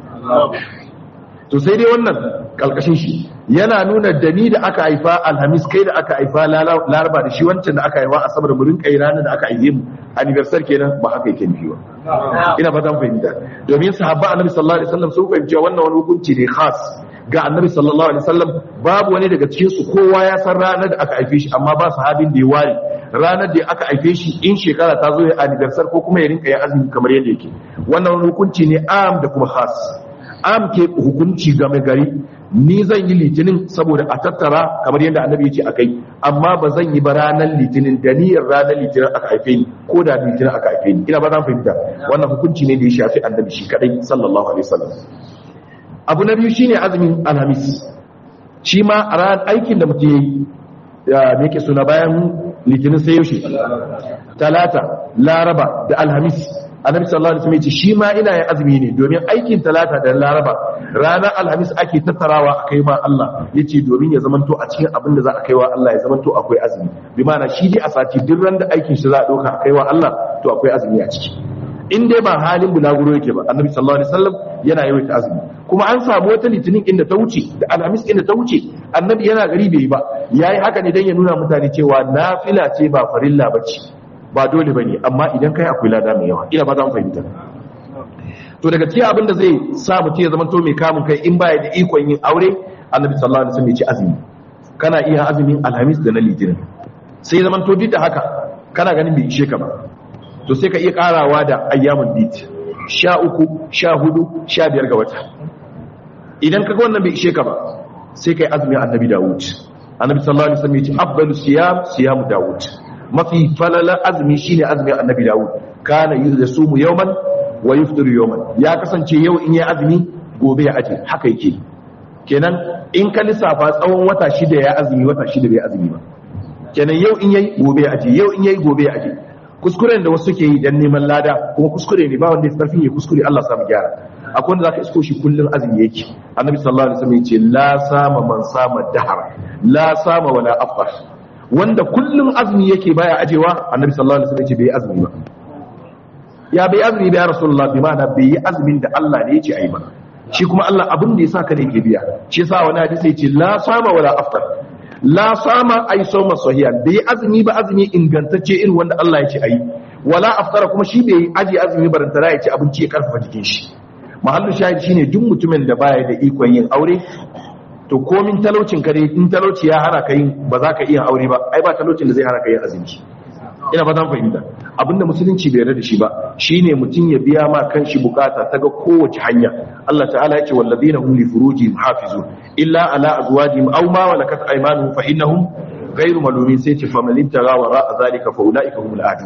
to sai dai wannan kalkashin shi yana nuna da ni da aka haifa alhamis kai da aka haifa laraba da shi wancan da aka haifa asabar mu rinka yi ranar da aka haife mu anniversary kenan ba haka yake nufi ba ina fatan fahimta domin sahabba annabi sallallahu alaihi wasallam sun fahimci wannan wani hukunci ne khas ga annabi sallallahu alaihi wasallam babu wani daga cikin su kowa ya san ranar da aka haife shi amma ba sahabin da ya ware ranar da aka haife shi in shekara ta zo ya anniversary ko kuma ya rinka ya azumi kamar yadda yake wannan wani hukunci ne am da kuma khas am ke hukunci game gari ni zan yi litinin saboda a tattara kamar yadda annabi ya ce akai amma ba zan yi ba ranar litinin da niyyar ranar litinin aka haife ni ko da litinin aka haife ni ina ba zan fahimta wannan hukunci ne da ya shafi annabi shi kadai sallallahu alaihi wasallam abu na biyu shine azumin alhamis shi ma a ran aikin da mutum yayi ya me yake suna bayan litinin sai yaushe talata laraba da alhamis annabi sallallahu alaihi wasallam ya ce shi ma ina yin azumi ne domin aikin talata da laraba ranar alhamis ake tattarawa a kai ma Allah yace domin ya zamanto a cikin abin da za a kai wa Allah ya zamanto akwai azumi bi ma'ana shi dai a sati duk ran da aikin shi za a dauka a kai wa Allah to akwai azumi a ciki in dai ba halin bulaguro yake ba annabi sallallahu alaihi wasallam yana yawaita azumi kuma an samu wata litinin inda ta wuce da alhamis inda ta wuce annabi yana gari bai ba yayi haka ne dan ya nuna mutane cewa nafila ce ba farilla bace ba dole bane amma idan kai akwai lada mai yawa ina ba za mu fahimta to daga cikin abin da zai sa mutum ya zama to mai kamun kai in baya da ikon yin aure annabi sallallahu alaihi wasallam ya ce azumi kana iya azumin alhamis da na litinin sai zaman to duk da haka kana ganin bai ishe ka ba to sai ka iya karawa da ayyamun bit sha uku sha hudu sha biyar ga wata idan kaga wannan bai ishe ka ba sai kai azumin annabi dawud annabi sallallahu alaihi wasallam ya ce afdalu siyam siyam dawud mafi falala azumi shine azumin annabi dawud kana yasumu yawman wa yuftiru yawman ya kasance yau in ya azumi gobe ya aje haka yake kenan in ka lissafa tsawon wata shida ya azumi wata shida bai azumi ba kenan yau in yayi gobe ya aje yau in yayi gobe ya aje kuskuren da wasu ke yi dan neman lada kuma kuskure ne ba wanda ya karfin ya kuskure Allah samu gyara akwai wanda zaka isko shi kullun azumi yake annabi sallallahu alaihi wasallam yace la sama man sama dahar la sama wala afṭar wanda kullun azumi yake baya ajewa annabi sallallahu alaihi wasallam yace bai azumi ba ya bai azumi ba ya rasulullah bi ma'ana bai yi azumin da Allah ne yace ayi ba shi kuma Allah abin da ya sa ka ne ke biya shi yasa wani hadisi ya ce la sama wala aftar la sama ay sawma sahiha bai azumi ba azumi ingantacce irin wanda Allah ya ce ayi wala aftara kuma shi bai aji azumi barantana ya ci abinci ya karfafa jikin shi mahallu shahid shine duk mutumin da baya da ikon yin aure to komin talaucin ka dai in talauci ya hana ka yin ba za ka iya aure ba ai ba talaucin da zai hana ka yin azumi ina ba zan fahimta abinda musulunci bai yarda da shi ba shine mutum ya biya ma kanshi bukata ta ga kowace hanya Allah ta'ala yake walladina hum li furujihim hafizun illa ala azwajihim aw ma malakat aymanuhum fa innahum ghayru malumin sai ce faman ibtagha wara zalika fa ulaika humul adu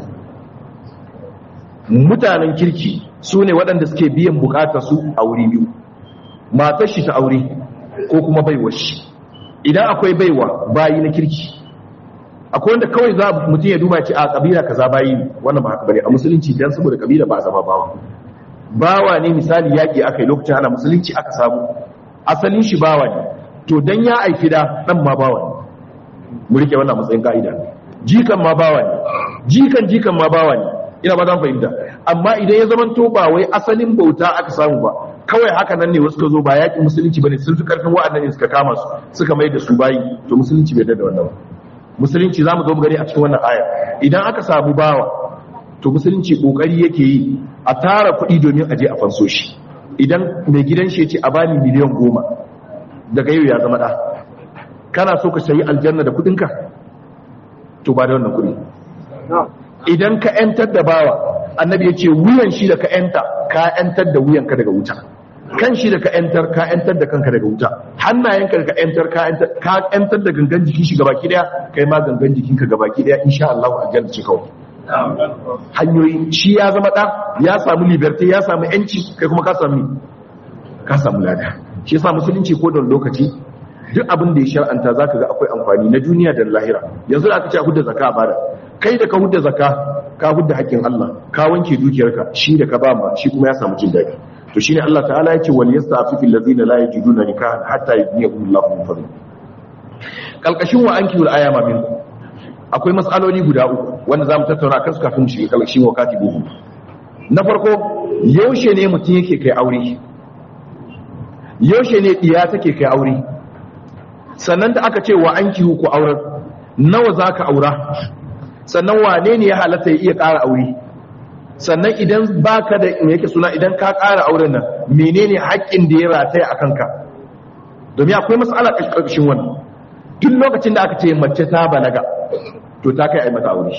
mutanen kirki sune waɗanda suke biyan bukatar su a wuri biyu matar shi ta aure ko kuma baiwar shi idan akwai baiwa bayi na kirki akwai wanda kawai za mutum ya duba ce a kabila kaza bayi wannan ba haka bane a musulunci dan saboda kabila ba a zama bawa bawa ne misali yaki aka yi lokacin ana musulunci aka samu asalin shi bawa ne to dan ya aiki da dan ma bawa ne mu rike wannan matsayin ka'ida jikan ma bawa ne jikan jikan ma bawa ne ina ba zan fahimta amma idan ya zama to ba wai asalin bauta aka samu ba kawai haka nan ne wasu ka zo ba yaƙin musulunci bane sun fi karfin wa'annan ne suka kama su suka mai da su bayi to musulunci bai da wannan ba musulunci za mu zo gani a cikin wannan aya idan aka samu bawa to musulunci kokari yake yi a tara kuɗi domin aje a fanso shi idan mai gidan shi ya ce a bani miliyan goma daga yau ya zama ɗa kana so ka sayi aljanna da kuɗinka to ba da wannan kuɗi idan ka ‘yantar da bawa annabi ya ce wuyan shi da ka ‘yanta ka ‘yantar da wuyanka daga wuta kan shi da ka ‘yantar ka ‘yantar da kanka daga wuta hannayenka da ka ‘yantar ka ‘yantar da gangan jikin shi gabaki daya kai ma gangan jikinka gabaki daya insha Allah a aljanna ce kawai hanyoyi shi ya zama ɗa ya samu liberty ya samu ‘yanci kai kuma ka samu ka samu lada shi yasa musulunci ko da lokaci duk abin da ya shar'anta zaka ga akwai amfani na duniya da lahira yanzu da aka ce a hudda zakka a bada kai da ka hudda zakka ka hudda haƙƙin Allah ka wanke dukiyarka shi da ka ba ma shi kuma ya samu jin daɗi to shine Allah ta'ala yake wal yastafifu allazina la yajiduna nikahan hatta yughniyahum Allahu min fadli kalkashin wa anki wal ayama min akwai mas'aloli guda uku wanda zamu tattauna kansu kafin mu shiga kalkashin wakati buhu na farko yaushe ne mutum yake kai aure yaushe ne diya take kai aure sannan da aka ce wa anki ku aurar nawa zaka aura sannan wane ne ya halatta ya iya ƙara aure sannan idan baka da yake suna idan ka ƙara auren nan menene haƙƙin da ya rataya a kanka domin akwai matsala ƙarƙashin wannan duk lokacin da aka ce mace ta balaga to ta kai a mata aure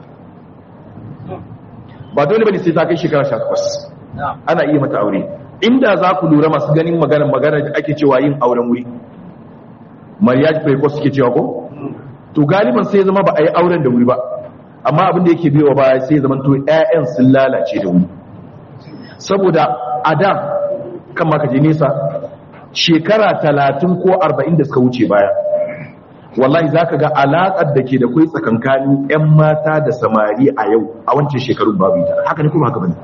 ba dole bane sai ta kai shekara 18 ana iya mata aure inda za ku lura masu ganin magana magana da ake cewa yin auren wuri marriage ko suke cewa ko to galiban sai zama ba a yi auren da wuri ba amma abin da yake biyowa baya sai zama to ƴaƴan sun lalace da wuri saboda a da kan maka je nesa shekara talatin ko arba'in da suka wuce baya wallahi za ka ga alaƙar da ke da kwai tsakankanin 'yan mata da samari a yau a wancan shekarun babu ita haka ne kuma haka bane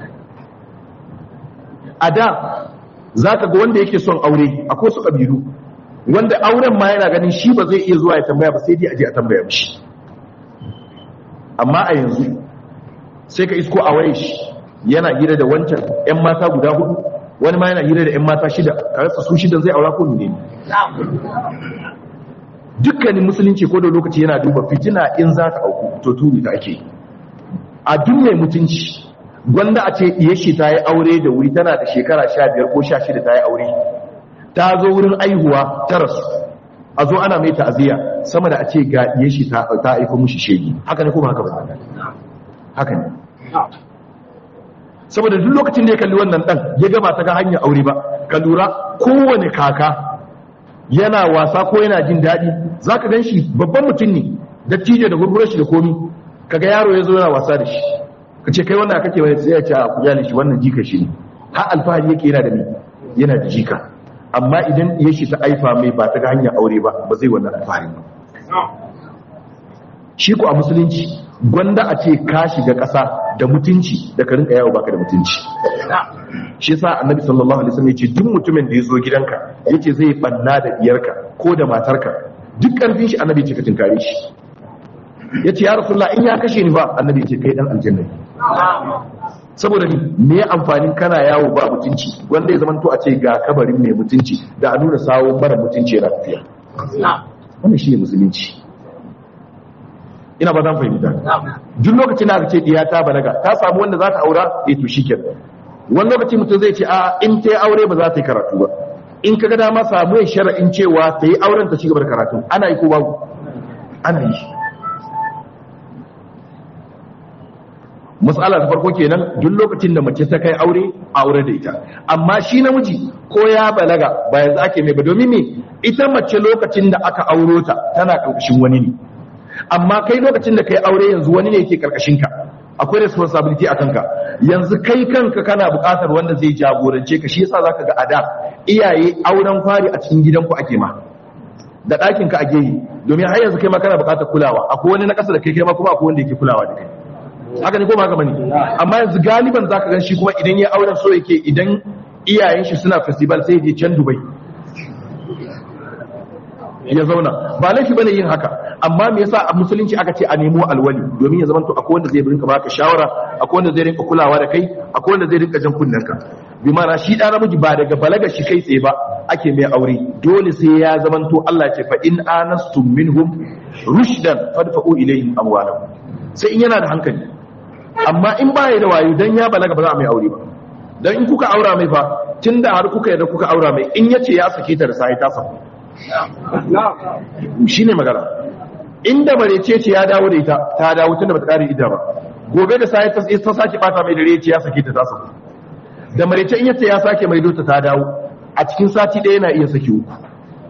a da za ka ga wanda yake son aure akwai su ƙabilu wanda auren ma yana ganin shi ba zai iya zuwa ya tambaya ba sai dai aje a tambaya mishi amma a yanzu sai ka isko a waye shi yana hira da wancan 'yan mata guda hudu wani ma yana hira da 'yan mata shida ka rasa su shidan zai aura ko ne dukkanin musulunci ko da lokaci yana duba fitina in za ta auku to turi ta ake a duk mai mutunci gwanda a ce iya shi ta yi aure da wuri tana da shekara sha biyar ko sha shida ta yi aure ta zo wurin aihuwa ta rasu a zo ana mai ta'aziyya sama da a ce ga iya shi ta aiko mushi shegi haka ne kuma haka ba haka ne saboda duk lokacin da ya kalli wannan dan ya gaba ta ga hanyar aure ba ka lura kowane kaka yana wasa ko yana jin daɗi za ka gan shi babban mutum ne dattijo da gurgurar shi da komi kaga yaro ya zo yana wasa da shi ka ce kai wannan kake wani sai ya ce a kujali shi wannan jika shi ne har alfahari yake yana da ni yana da jika amma idan ya shi ta aifa mai ba ta ga hanyar aure ba ba zai wannan alfahari ba shi ko a musulunci gwanda a ce ka shiga ƙasa da mutunci da ka rinka yawo baka da mutunci shi yasa annabi sallallahu alaihi wasallam yace duk mutumin da ya zo gidanka yace zai banna da diyarka ko da matarka duk karfin shi annabi ce ka tinkare shi yace ya rasulullah in ya kashe ni ba annabi ce kai dan aljanna saboda ni me amfanin kana yawo ba mutunci wanda ya zamanto a ce ga kabarin mai mutunci da a nuna sawon mara mutunci yana tafiya wannan shi ne musulunci ina ba zan fahimta duk lokacin da aka ce diya ta balaga ta samu wanda za ta aura eh to shikenan wani lokaci mutum zai ce a in ta yi aure ba za ta yi karatu ba in ka ga dama samu ya shara'in cewa ta yi auren ta ci gaba da karatu ana yi ko babu ana yi matsala ta farko kenan duk lokacin da mace ta kai aure aure da ita amma shi namiji ko ya balaga ba yanzu ake mai ba domin me ita mace lokacin da aka auro ta tana karkashin wani ne amma kai lokacin da kai aure yanzu wani ne yake karkashin ka akwai responsibility a kanka yanzu kai kanka kana buƙatar wanda zai jagorance ka shi yasa zaka ga ada iyaye auren fari a cikin gidanku ake ma da ɗakin ka ake yi domin har yanzu kai ma kana buƙatar kulawa akwai wani na ƙasa da kai kai ma kuma akwai wanda yake kulawa da kai haka ne ko ba haka bane amma yanzu galiban zaka gan shi kuma idan ya auren so yake idan iyayen shi suna festival sai je can Dubai ya zauna ba laifi bane yin haka amma me yasa a musulunci aka ce a nemo alwali domin ya zama to akwai wanda zai rinka baka shawara akwai wanda zai rinka kulawa da kai akwai wanda zai rinka jan kunnenka bi ma'ana shi da namiji ba daga balaga shi kai tsaye ba ake mai aure dole sai ya zama to Allah ce fa in anastum minhum rushdan fadfa'u ilayhim amwalahum sai in yana da hankali amma in ba ya da wayo dan ya balaga ba za a mai aure ba dan in kuka aura mai fa tunda har kuka yarda kuka aura mai in yace ya sake ta da sai ta saku shine magana inda marece ce ya dawo da ita ta dawo tunda bata kare ida ba gobe da sai ta ta sake bata mai dare ce ya sake ta ta saku da marece in yace ya sake mai dota ta dawo a cikin sati ɗaya yana iya saki uku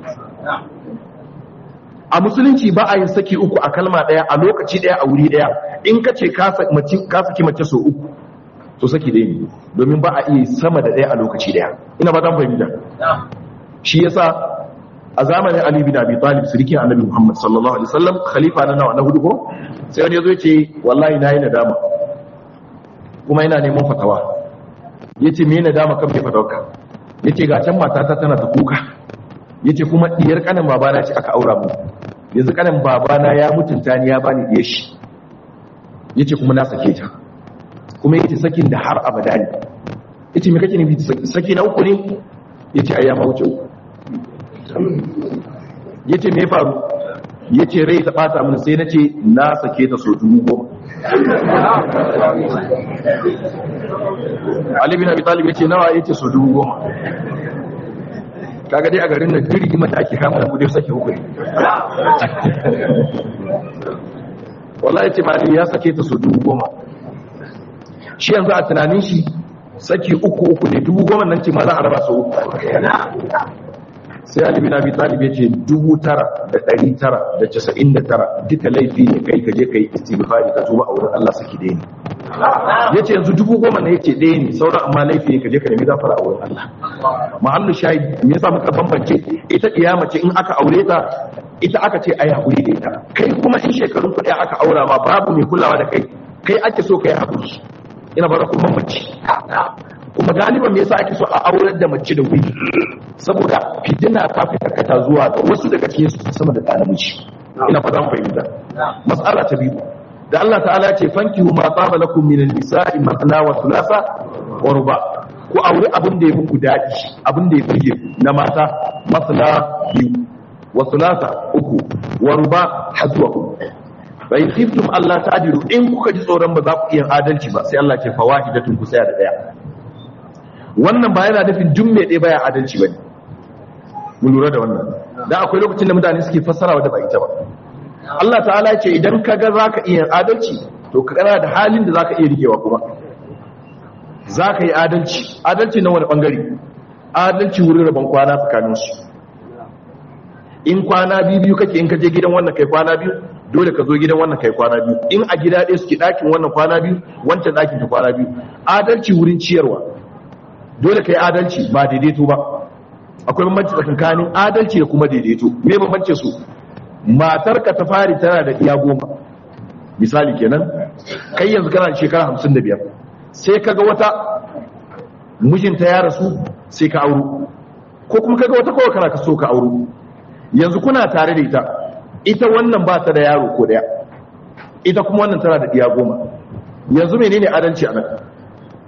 a musulunci ba a yin saki uku a kalma ɗaya a lokaci ɗaya a wuri ɗaya in ka ce ka saki mace so uku to saki ɗaya ne domin ba a iya sama da ɗaya a lokaci ɗaya ina ba ta fahimta shi yasa a zamanin Ali bin Abi Talib sirikin Annabi Muhammad sallallahu alaihi wasallam khalifa na nawa na hudu ko sai wani yazo yace wallahi nayi nadama kuma ina neman fatawa yace me nadama kan me fatawarka yace ga can matata tana ta kuka yace kuma diyar kanin babana ce aka aura mu yanzu kanin babana ya mutunta ni ya bani diyar shi yace kuma na sake ta kuma yace sakin da har abada ne yace me kake nufi saki na uku ne yace ayya ma wuce uku yace me faru yace rai ta bata mun sai nace na sake ta so dubu goma Ali bin Abi Talib yace nawa yace so dubu goma kaga dai a garin nan duk rigimar da ake kama da dai sake hukuri wallahi ce mali ya sake ta su dubu goma shi yanzu a tunanin shi saki uku uku ne dubu goma nan ce ma za a raba su uku sai alibi na bi talib ya ce dubu tara da ɗari tara da casa'in da tara duka laifi ne kai ka je ka yi istighfari ka tuba a wurin Allah saki ɗaya ne ya ce yanzu dubu goma na ya ce ɗaya ne sauran amma laifi ne ka je ka nemi gafara a wurin Allah mahallu shahid me yasa muka bambance ita kiyama ce in aka aure ta ita aka ce ai hakuri da ita kai kuma in shekarun kuɗi aka aura ma babu mai kulawa da kai kai ake so ka yi hakuri ina bara kuma mace kuma galiban me yasa ake so a aurar da mace da wuri saboda fitina ta fi karkata zuwa ga wasu daga cikin su sama da ɗan namiji ina fata mu fahimta mas'ala ta biyu da Allah ta'ala ce fankihu ma tsaba lakum min an-nisa'i mathna wa thulatha wa ruba ku aure abin da ya muku dadi abin da ya fige na mata mathna biyu wa thulatha uku wa ruba hazwa fa in khiftum Allah ta'dilu in kuka ji tsoron ba za ku iya adalci ba sai Allah ce fawahidatun ku saya da daya wannan ba yana nufin duk mai ɗaya baya adalci bane mu lura da wannan dan akwai lokacin da mutane suke fassara da ba ita ba Allah ta'ala ce idan ka ga za ka iya adalci to ka kana da halin da za ka iya rikewa kuma za ka yi adalci adalci na wani bangare adalci wurin rabon kwana tsakaninsu in kwana biyu biyu kake in ka je gidan wannan kai kwana biyu dole ka zo gidan wannan kai kwana biyu in a gida ɗaya suke ɗakin wannan kwana biyu wancan ɗakin ka kwana biyu adalci wurin ciyarwa dole ka yi adalci ba daidaito ba akwai bambanci tsakanin adalci da kuma daidaito me bambance su matarka ta fari tana da iya goma misali kenan kai yanzu kana da shekara hamsin da biyar sai kaga wata mijinta ya rasu sai ka auro ko kuma kaga wata kawai kana ka so ka auro yanzu kuna tare da ita ita wannan ba ta da yaro ko daya ita kuma wannan tana da iya goma yanzu menene adalci a nan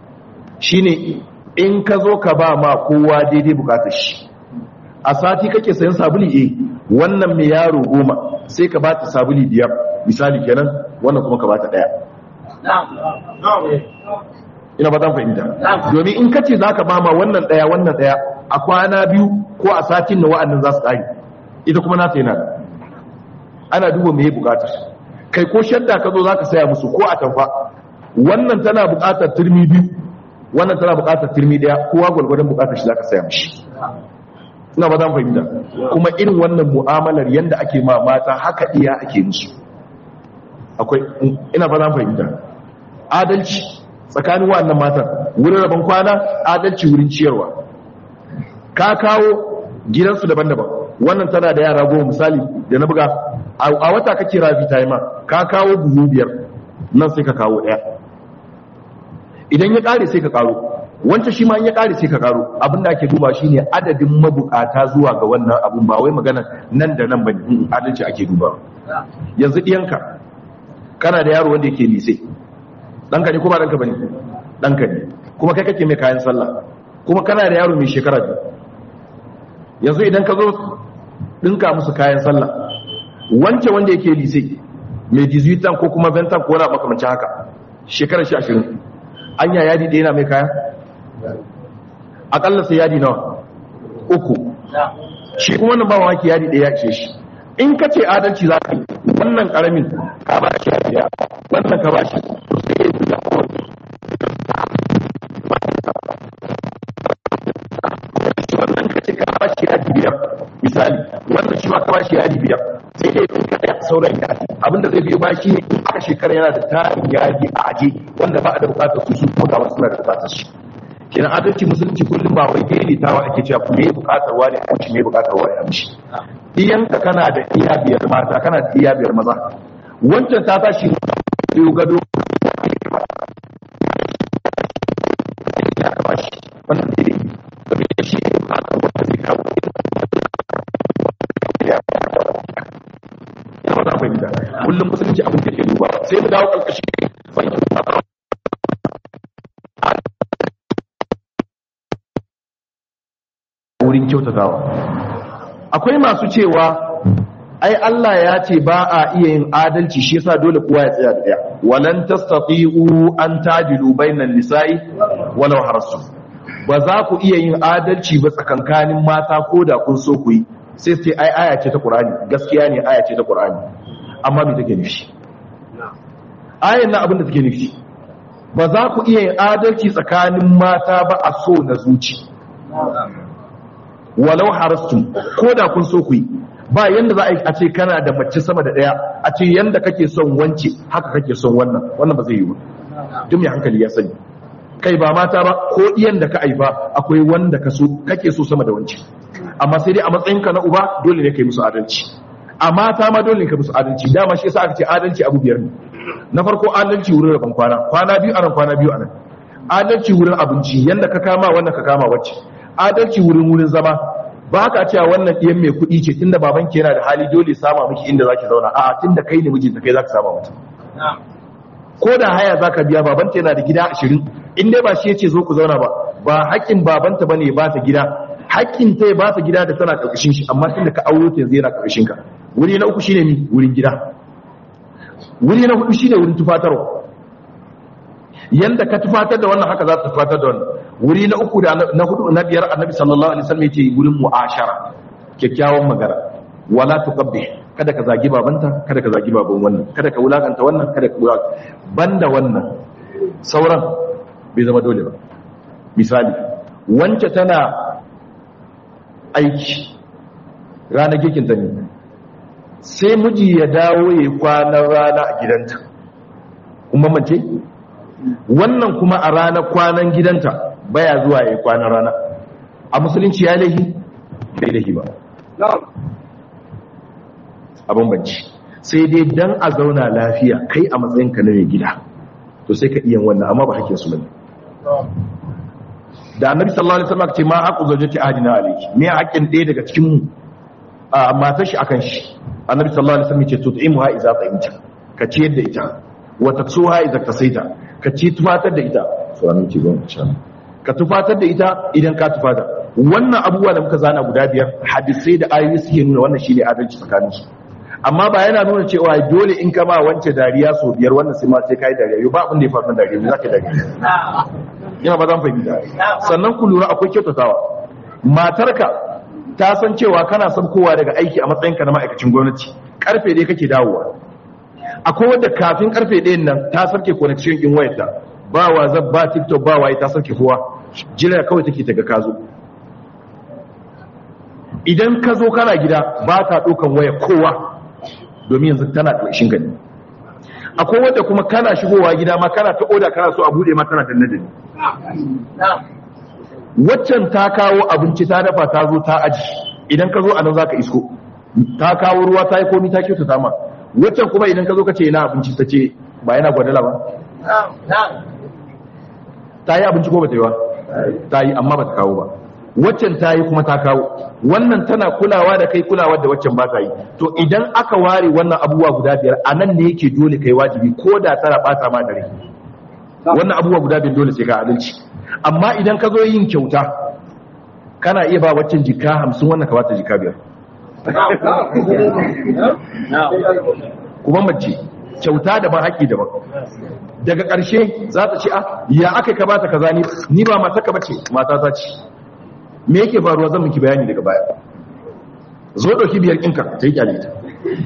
shine in ka zo ka ba ma kowa daidai bukatar shi a sati kake sayan sabuli eh wannan mai yaro goma sai ka ba ta sabuli biyar misali kenan wannan kuma ka ba ta daya ina ba zan fahimta domin in ka ce za ka ba ma wannan daya wannan daya a kwana biyu ko a satin na wa'annan za su ƙari ita kuma nata yana ana duba mai bukatar kai ko shadda ka zo za ka saya musu ko a tamfa wannan tana bukatar turmi biyu wannan tana bukatar turmi daya kowa gwalgwadon bukatar shi za ka saya mishi ina ba zan fahimta kuma irin wannan mu'amalar yanda ake ma mata haka iya ake musu akwai ina ba zan fahimta adalci tsakanin wannan matan wurin rabon kwana adalci wurin ciyarwa ka kawo gidansu daban-daban wannan tana da yara goma misali da na buga a wata kake rafi ta yi ma ka kawo buhu biyar nan sai ka kawo ɗaya idan ya ƙare sai ka ƙaro wancan shi ma ya ƙare sai ka ƙaro abin da ake duba shi ne adadin mabukata zuwa ga wannan abun ba wai magana nan da nan ba ne adalci ake duba yanzu ɗiyanka kana da yaro wanda yake lise ɗanka ne kuma ɗanka ba ne ɗanka ne kuma kai kake mai kayan sallah kuma kana da yaro mai shekara biyu yanzu idan ka zo ɗinka musu kayan sallah wance wanda yake lise mai dizuitan ko kuma ventan ko wani makamanci haka shekarar shi ashirin an ya yadi ɗaya na mai kaya aƙalla sai yadi nawa uku shi kuma wannan ba maki yadi ɗaya ya ce shi in ka ce adalci za ka yi wannan ƙaramin ka ba shi yadi ɗaya wannan ka ba shi to sai ya yi wannan ka ce ka ba shi yadi biyar misali wannan shi ma ka ba shi yadi biyar sai dai in kada sauran yadi abinda zai biyo ba shi ne in aka shekara yana da tarin yadi a aje wanda ba a da bukatar su su ko da wasu na da bukatar su kenan adalci musulunci kullum ba wai daidaitawa ake cewa ku me bukatar wani a mishi me bukatar wani a mishi iyanka kana da iya biyar mata kana da iya biyar maza wancan ta tashi biyu gado ya kama shi wannan daidai domin shi ne bukatar wanda zai kawo ya ba za mu fahimta kullum musulunci abin da ke duba sai mu dawo karkashi fahimta wurin kyautatawa akwai masu cewa ai Allah ya ce ba a iya yin adalci shi yasa dole kowa ya tsaya da daya walan tastati'u an tajilu bainan nisa'i walau harasu ba za ku iya yin adalci ba tsakankanin mata ko da kun so ku yi sai sai ai aya ce ta Qur'ani gaskiya ne aya ce ta Qur'ani amma me take nufi ayan nan abin da take nufi ba za ku iya yin adalci tsakanin mata ba a so na zuci walau harastum ko da kun so ku yi ba yanda za a ce kana da mace sama da daya a ce yanda kake son wance haka kake son wannan wannan ba zai yi ba duk mai hankali ya sani kai ba mata ba ko iyan da ka aifa akwai wanda ka so kake so sama da wance amma sai dai a matsayinka na uba dole ne kai musu adalci a mata ma dole ne kai musu adalci dama shi yasa aka ce adalci abu biyar ne na farko adalci wurin rabon kwana kwana biyu anan kwana biyu anan adalci wurin abinci yanda ka kama wannan ka kama wacce adalci wurin wurin zama ba ka cewa wannan ɗiyan mai kuɗi ce tunda baban ke yana da hali dole sama miki inda zaki zauna a tunda kai ne mijinta kai zaka sama mata ko da haya zaka biya babanta yana da gida ashirin in dai ba shi yace zo ku zauna ba ba haƙƙin babanta bane ba ta gida haƙƙin ta ba ta gida da tana ƙarƙashin shi amma tunda ka auro ta yanzu yana ƙarƙashin ka wuri na uku shine mi wurin gida wuri na hudu shine wurin tufatarwa yanda ka tufatar da wannan haka za ta tufatar da wannan wuri na uku da na hudu na biyar annabi sallallahu alaihi wasallam yace wurin mu'ashara kyakkyawan magana wala tuqabbih kada ka zagi babanta kada ka zagi baban wannan kada ka wulakanta wannan kada ka wulakanta banda wannan sauran bai zama dole ba misali wance tana aiki ranar girkin ta ne sai miji ya dawo ya yi kwanan rana a gidanta kuma mace wannan kuma a ranar kwanan gidanta baya zuwa ya yi kwanan rana a musulunci ya lahi bai lahi ba a bambanci sai dai dan a zauna lafiya kai a matsayinka na mai gida to sai ka iya wannan amma ba hakkin su bane da annabi sallallahu alaihi wasallam ce ma haqqu zawjati ahadina alayki me haƙƙin ɗaya daga cikin mu a matar shi akan shi annabi sallallahu alaihi wasallam ce tut'imuha idza ta'imta ka ciyar da ita wa taksuha idza tasaita ka ci tufatar da ita so annabi ce gon insha Allah ka tufatar da ita idan ka tufata wannan abubuwa da muka zana guda biyar hadisai da ayoyi suke nuna wannan shine adalci tsakanin su amma ba yana nuna cewa dole in ka ba wance dariya so biyar wannan sai ma sai kai dariya yau ba abin da ya faru dariya za ka dariya ina ba zan fahimta sannan ku lura akwai kyautatawa matarka ta san cewa kana son kowa daga aiki a matsayinka na ma'aikacin gwamnati karfe dai kake dawowa akwai wadda kafin karfe ɗayan nan ta sarke connection in wayarta ba whatsapp ba tiktok ba waye ta sarke kowa jira kawai take ta ga ka zo idan ka zo kana gida ba ta ɗaukan waya kowa domin yanzu tana ƙarshen gani akwai wadda kuma kana shigowa gida ma kana ta oda kana so a buɗe ma tana danne danne waccan ta kawo abinci ta dafa ta zo ta aji idan ka zo a nan za ka isko ta kawo ruwa ta yi komi ta kyauta ta ma waccan kuma idan ka zo ka ce yana abinci ta ce ba yana gwadala ba ta yi abinci ko ba ta yi ba ta yi amma ba ta kawo ba waccan ta yi kuma ta kawo wannan tana kulawa da kai kulawa da waccan ba ta yi to idan aka ware wannan abubuwa guda biyar a nan ne yake dole kai wajibi ko da tana bata ma dare wannan abubuwa guda biyar dole sai ka adalci amma idan ka zo yin kyauta kana iya ba waccan jika hamsin wannan ka bata jika biyar kuma mace kyauta daban haƙƙi daban daga ƙarshe za ta ce a ya aka ka bata kaza ni ni ba mata ka bace mata ta ce me yake faruwa zan miki bayani daga baya zo ɗauki biyar ɗinka ta yi kyale ta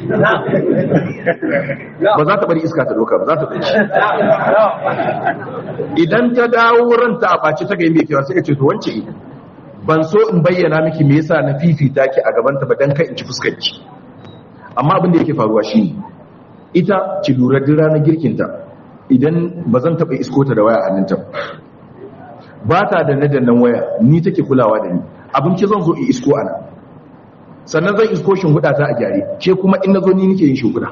ba za ta bari iska ta ɗauka ba za ta ɗauki idan ta dawo ranta a ɓaci ta ga yin mai kewa sai ka ce to wance ban so in bayyana miki me yasa na fifita ki a gabanta ba dan kai in ci fuskar ki amma abin da yake faruwa shine ita ki lura duk ranar girkinta idan ba zan taɓa isko ta da waya a hannunta ba ta da na dannan waya ni take kulawa da ni abinci zan zo in isko ana sannan zan isko huda ta a gyare ke kuma in na zo ni nake yin shinguda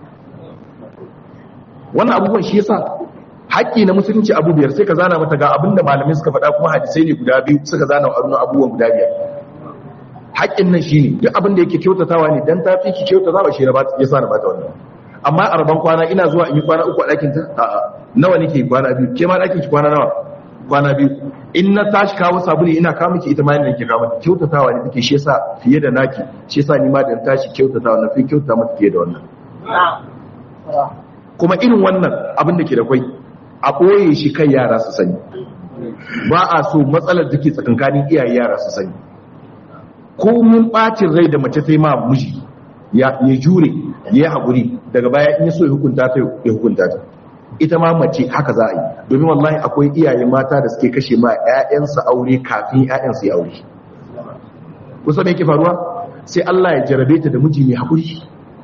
wannan abubuwan shi yasa haƙƙi na musulunci abu biyar sai ka zana mata ga abinda malamai suka faɗa kuma hadisai ne guda biyu suka zana wa abubuwan guda biyar haƙƙin nan shine duk abin da yake kyautatawa ne dan ta fi ki kyautatawa shi ya sa na bata wannan amma a rabon kwana ina zuwa in yi kwana uku a ɗakin ta a'a nawa nake kwana biyu ke ma ɗakin ki kwana nawa kwana biyu in na tashi kawo sabuli ina kawo miki ita ma yana nake kawo mata kyautatawa ne take shi yasa fiye da naki shi yasa ni ma da tashi kyautatawa na fi kyautata mata fiye da wannan kuma irin wannan abin da ke da kwai a ɓoye shi kai yara su sani ba a so matsalar da ke tsakankanin iyaye yara su sani ko mun ɓacin rai da mace sai ma miji ya jure ya yi haƙuri daga baya in ya so ya hukunta ta ya hukunta ta ita ma mace haka za a yi domin wallahi akwai iyaye mata da suke kashe ma 'ya'yansu aure kafin 'ya'yansu ya aure kusa me yake faruwa sai Allah ya jarabe ta da miji mai haƙuri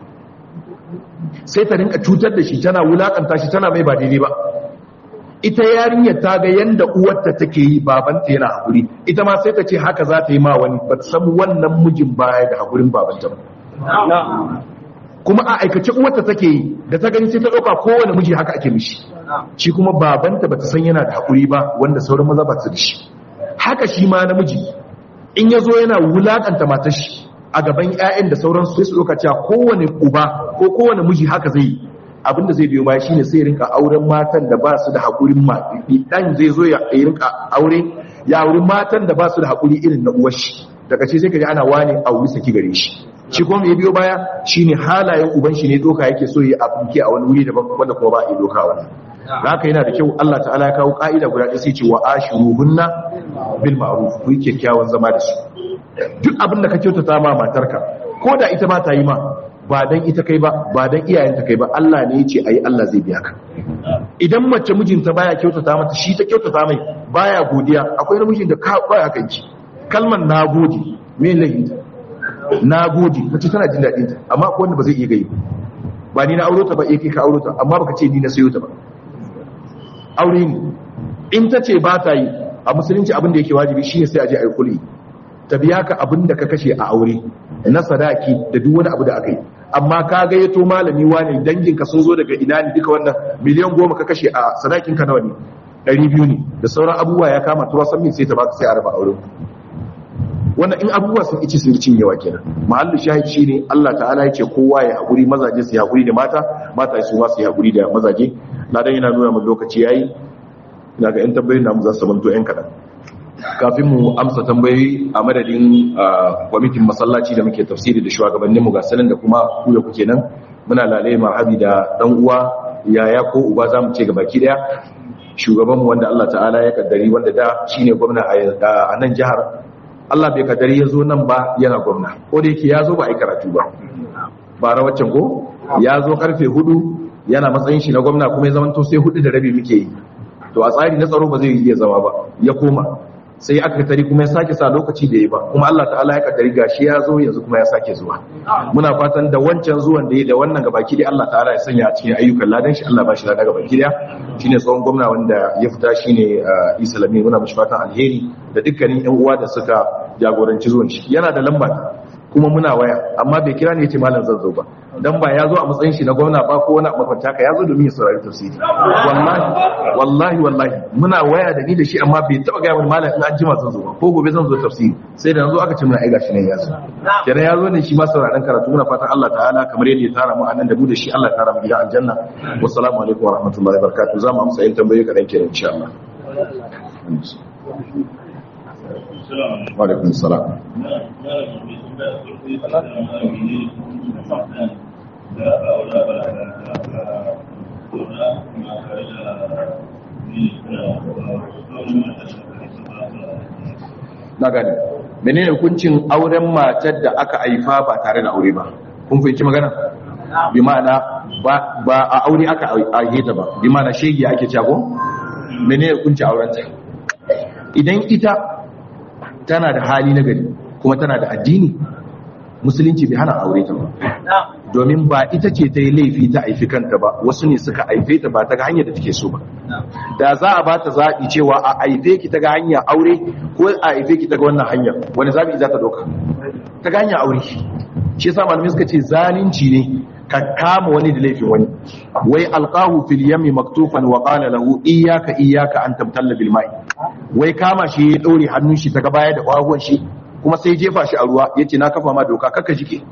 sai ta rinka cutar da shi tana wulakanta shi tana mai ba daidai ba ita yarinyar ta ga yanda uwarta take yi babanta yana haƙuri ita ma sai ta ce haka za ta yi ma wani ba ta san wannan mijin baya da haƙurin babanta ba kuma a aikace uwarta take yi da ta gani sai ta ɗauka kowane miji haka ake mishi shi kuma babanta bata san yana da haƙuri ba wanda sauran maza ba su da shi haka shi ma namiji in ya zo yana wulaƙanta matar shi a gaban 'ya'yan da sauran sai su ɗauka cewa kowane uba ko kowane miji haka zai yi abinda zai biyo baya shine sai rinka auren matan da ba su da haƙurin ma dan zai zo ya rinka aure ya auri matan da ba su da haƙuri irin na uwar shi daga ce sai ka ji ana wani auri saki gare shi shi kuma ya biyo baya shine halayen uban shi ne doka yake so ya afirke a wani wuri daban wanda kuma ba a yi doka wannan da haka yana da kyau Allah ta'ala ya kawo ka'ida guda ɗaya sai ce wa ashiruhunna bil ma'ruf ku yi kyakkyawan zama da su duk abin da ka kyautata ma matarka ko da ita ma ta yi ma ba dan ita kai ba ba dan iyayenta kai ba Allah ne ya ce ayi Allah zai biya ka idan mace mijinta baya kyautata mata shi ta kyautata mai baya godiya akwai namijin da ka baya kanki kalmar nagode me lahinta na gode mace tana jin daɗin ta amma akwai wanda ba zai iya gai ba ni na auro ta ba eh kai ka auro ta amma baka ce ni na sayo ta ba aure ne in ta ce ba ta yi a musulunci abin da yake wajibi shine sai a je a yi kuli ta biya ka abin da ka kashe a aure na sadaki da duk wani abu da aka yi amma ka gayyato malami wani dangin ka sun zo daga ina ne duka wannan miliyan goma ka kashe a sadakin ka nawa ne ɗari biyu ne da sauran abubuwa ya kama tuwa san min sai ta baka sai a raba auren wannan in abubuwa sun ici sun cin yawa kenan mahallu shahid shine Allah ta'ala ya ce kowa ya haƙuri mazaje su haƙuri da mata mata su ma su haƙuri da mazaje na dan yana nuna mu lokaci yayi ina ga yan tabbayin namu za su manto yan kadan kafin mu amsa tambayoyi a madadin kwamitin masallaci da muke tafsiri da shugabannin mu ga sanan da kuma ku da kuke nan muna lalai marhabi da dan uwa yaya ko uba zamu ce ga baki daya shugabanmu wanda Allah ta'ala ya kaddari wanda da shine gwamna a nan jihar Allah bai kaddari ya zo nan ba yana gwamna ko da yake ya zo ba a yi karatu ba ba rawacin ko ya zo karfe hudu yana matsayin shi na gwamna kuma ya zamanto sai hudu da rabi muke yi to a tsari na tsaro ba zai iya zama ba ya koma sai aka tari kuma ya sake sa lokaci da ya ba kuma Allah ta'ala ya kaddari gashi ya zo yanzu kuma ya sake zuwa muna fatan da wancan zuwan da ya da wannan gabaki dai Allah ta'ala ya sanya a cikin ayyukan ladan shi Allah ba shi ladan gabaki daya shine tsohon gwamna wanda ya fita shine Isa Lami muna mishi fatan alheri da dukkanin yan uwa da suka jagoranci zuwan shi yana da lamba kuma muna waya amma bai kira ne yace malam zan zo ba dan ba ya zo a matsayin shi na gwamna ba ko wani makwanta ka ya zo domin ya saurari tafsiri wallahi wallahi wallahi muna waya da ni da shi amma bai taba ga wani malam in an jima zan zo ba ko gobe zan zo tafsiri sai da yanzu aka ce muna ai gashi ne ya zo kenan ya zo ne shi ma sauraron karatu muna fatan Allah ta'ala kamar yadda ya tara mu anan da mu da shi Allah ya tara mu gida aljanna wassalamu alaikum wa rahmatullahi wa barakatuh za mu amsa yin tambayoyi kadan kenan insha Allah wa alaikum salam na gani menene hukuncin auren matar da aka haifa ba tare da aure ba kun fahimci magana bi ma'ana ba a aure aka aihe ta ba bi ma'ana shege ake cago menene hukuncin auren ta idan ita tana da hali na gari kuma tana da addini musulunci bai hana aure ta ba domin ba ita ce ta yi laifi ta haifi kanta ba wasu ne suka haife ta ba ta ga hanyar da take so ba da za a ba ta zaɓi cewa a haife ki ta ga hanyar aure ko a haife ki ta ga wannan hanyar wani zaɓi za ta ɗauka ta ga hanyar aure shi yasa malamai suka ce zalunci ne ka kama wani da laifin wani wai alqahu fil yami maktufan wa qala lahu iyyaka iyyaka an tabtalla bil ma'i wai kama shi ya ɗaure hannun shi ta ga baya da ƙwaguwan shi kuma sai jefa shi a ruwa yace na kafa ma doka kaka jike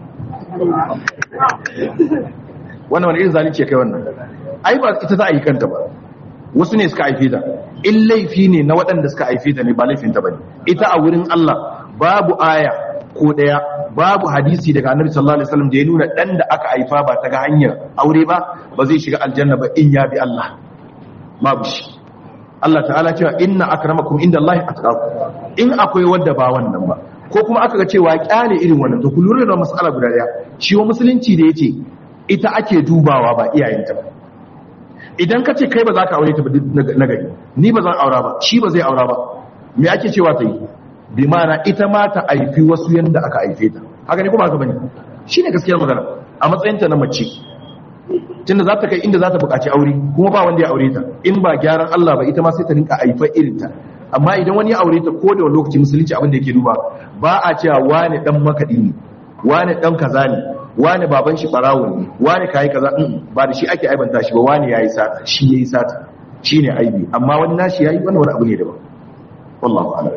wannan wani irin zalunci kai wannan ai ba ita za a yi kanta ba wasu ne suka haife ta in laifi ne na waɗanda suka haife ta ne ba laifin ta bane ita a wurin Allah babu aya ko daya babu hadisi daga Annabi sallallahu alaihi wasallam da ya nuna dan da aka haifa ba ta ga hanyar aure ba ba zai shiga aljanna ba in ya bi Allah babu shi Allah ta'ala cewa inna akramakum indallahi atqakum in akwai wanda ba wannan ba ko kuma aka ga cewa kyale irin wannan to ku lura da mas'ala guda daya shi wa musulunci da yace ita ake dubawa ba iyayenta ba idan ka ce kai ba za ka aure ta ba na gari ni ba zan aura ba shi ba zai aura ba me ake cewa ta yi bi mana ita ma ta aifi wasu yanda aka aife ta haka ne kuma haka bane shine gaskiyar magana a matsayinta na mace tunda za ta kai inda za ta buƙaci aure kuma ba wanda ya aure ta in ba gyaran Allah ba ita ma sai ta rinka aifa irin ta amma idan wani ya aure ta ko da wani lokaci musulunci abin da yake duba ba a cewa wani dan makaɗi ne wani dan kaza ne wani baban shi barawo ne wani kayi kaza ba da shi ake aibanta shi ba wani yayi sata shi yayi sata shine aibi amma wani nashi yayi wannan wani abu ne daban wallahu a'lam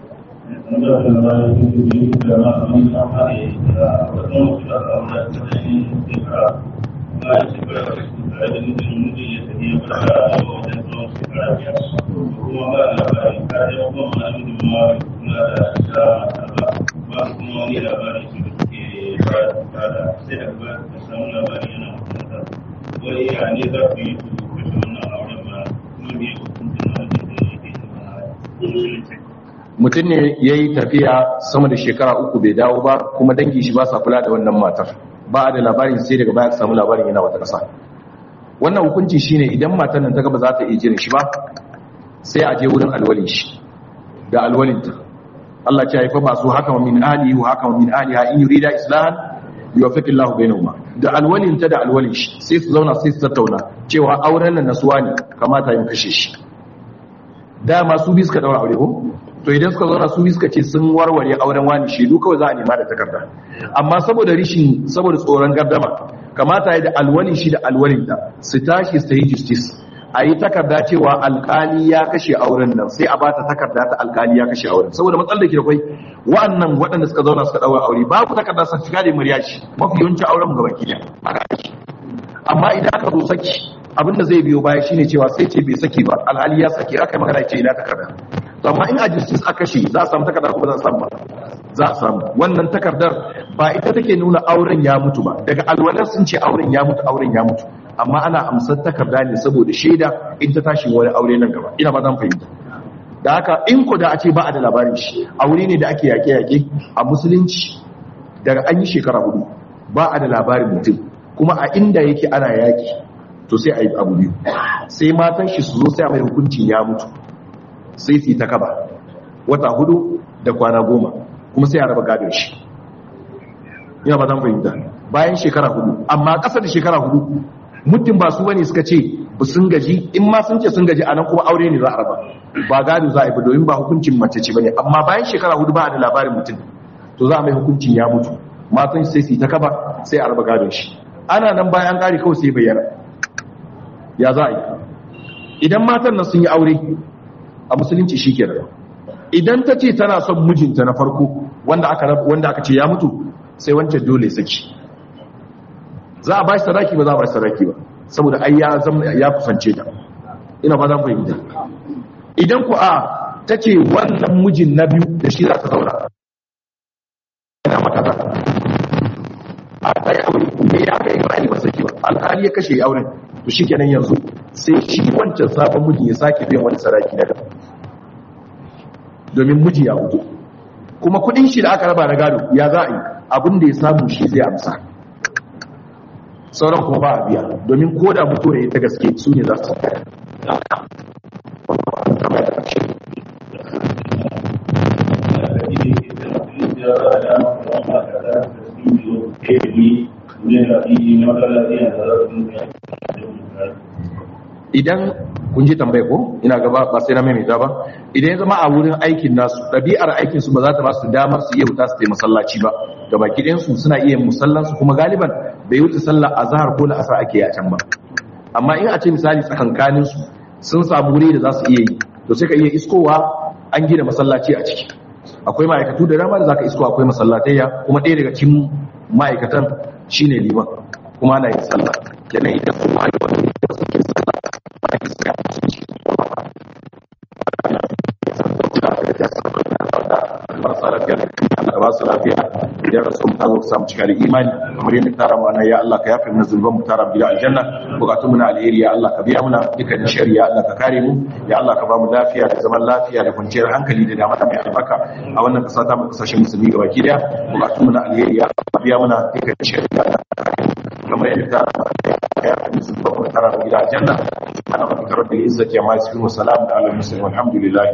mutum ne ya yi tafiya sama da shekara uku bai dawo ba kuma dangi shi ba sa kula da wannan matar ba a da labarin sai daga baya samu labarin yana wata ƙasa wannan hukunci shine idan matar nan ta gaba za ta iya jirin shi ba sai a je wurin alwalin shi da alwalinta Allah ce haifa masu haka min ali wa haka min ali ha in yurida islahan yuwaffiqu Allahu bainahuma da alwalinta da alwalin shi sai su zauna sai su tattauna cewa auren nan nasuwa ne kamata yin kashe shi dama su bi suka daura aure ko to idan suka zauna su suka ce sun warware auren wani shaidu kawai za a nema da takarda amma saboda rishin saboda tsoron gardama kamata ya da alwalin shi da alwalin da su tashi su yi justice a yi takarda cewa alkali ya kashe auren nan sai a ba ta takarda ta alkali ya kashe auren saboda matsalar da ke da kwai wa'annan waɗanda suka zauna suka ɗaura aure babu takarda sa shiga da murya shi mafi yawancin auren gaba ki amma idan aka zo saki abin da zai biyo baya shine cewa sai ce bai saki ba alhali ya saki aka yi magana ce ina takarda amma in a justice aka kashe za a samu takarda ko ba za a samu ba za a samu wannan takardar ba ita take nuna auren ya mutu ba daga alwalar sun ce auren ya mutu auren ya mutu amma ana amsar takarda ne saboda shaida in ta tashi wani aure nan gaba ina ba zan fahimta da haka in ko da a ce ba a da labarin shi aure ne da ake yaƙe-yaƙe a musulunci daga an yi shekara hudu ba a da labarin mutum kuma a inda yake ana yaƙi to sai a yi abu biyu sai matan shi su zo sai a mai hukuncin ya mutu sai su yi ta kaba wata hudu da kwana goma kuma sai a raba gadon shi ina ba zan fahimta bayan shekara hudu amma ƙasa da shekara hudu mutum ba su bane suka ce ba sun gaji in ma sun ce sun gaji anan kuma aure ne za a raba ba gado za a yi ba domin ba hukuncin mace ce bane amma bayan shekara hudu ba a da labarin mutum to za a mai hukuncin ya mutu matan sai su yi ta kaba sai a raba gadon shi ana nan bayan ƙari kawai sai bayyana ya za a yi idan matan nan sun yi aure a musulunci shi ke idan ta ce tana son mijinta na farko wanda aka wanda aka ce ya mutu sai wancan dole saki za a ba shi sadaki ba za a ba shi sadaki ba saboda ai ya zama ya kusance ta ina ba zan fahimta idan ku a ta ce wannan mijin na biyu da shi za ta zauna ina mata ta a ta yi aure me ya kai ba ba saki ba alhali ya kashe auren to shi kenan yanzu sai shi wancan sabon mijin ya sake biyan wani sadaki na gaba domin miji ya hudu kuma kudin shi da aka raba na gado ya za a yi abin da ya samu shi zai amsa sauran kuma ba a biya domin ko da mutuwa ya ta gaske su ne za su idan kun ji tambaye ko ina gaba ba sai na maimaita ba idan ya zama a wurin aikin nasu ɗabi'ar aikin su ba za ta ba su damar su iya wuta su taimaka masallaci ba ga baki ɗayan su suna iya musallan su kuma galiban bai wuce sallar azhar ko la'asar ake yi a can ba amma in a ce misali tsakankanin su sun samu wuri da za su iya yi to sai ka iya iskowa an gina masallaci a ciki akwai ma'aikatu da dama da zaka isko akwai masallatayya kuma ɗaya daga cikin ma'aikatan shine liman kuma ana yin sallah kenan idan su ma yi wani da suke sallah ba ki suka marasa lafiya da ba su lafiya idan rasu mu tazo samu cika da imani kamar yadda tara mana ya Allah ka yafe mana zulban mu tara gida aljanna bukatun mu na alheri ya Allah ka biya muna dukkan shari'a ya Allah ka kare mu ya Allah ka ba mu lafiya da zaman lafiya da kwanciyar hankali da dama mai albarka a wannan kasa ta mu kasashen musulmi gaba ki daya bukatun mu na alheri ya Allah ka biya muna dukkan shari'a ya Allah ka kare mu kamar yadda tara mana ya yafe mana zulban mu tara gida aljanna subhana rabbika rabbil izzati amma yasifun wa salamun ala al mursalin walhamdulillah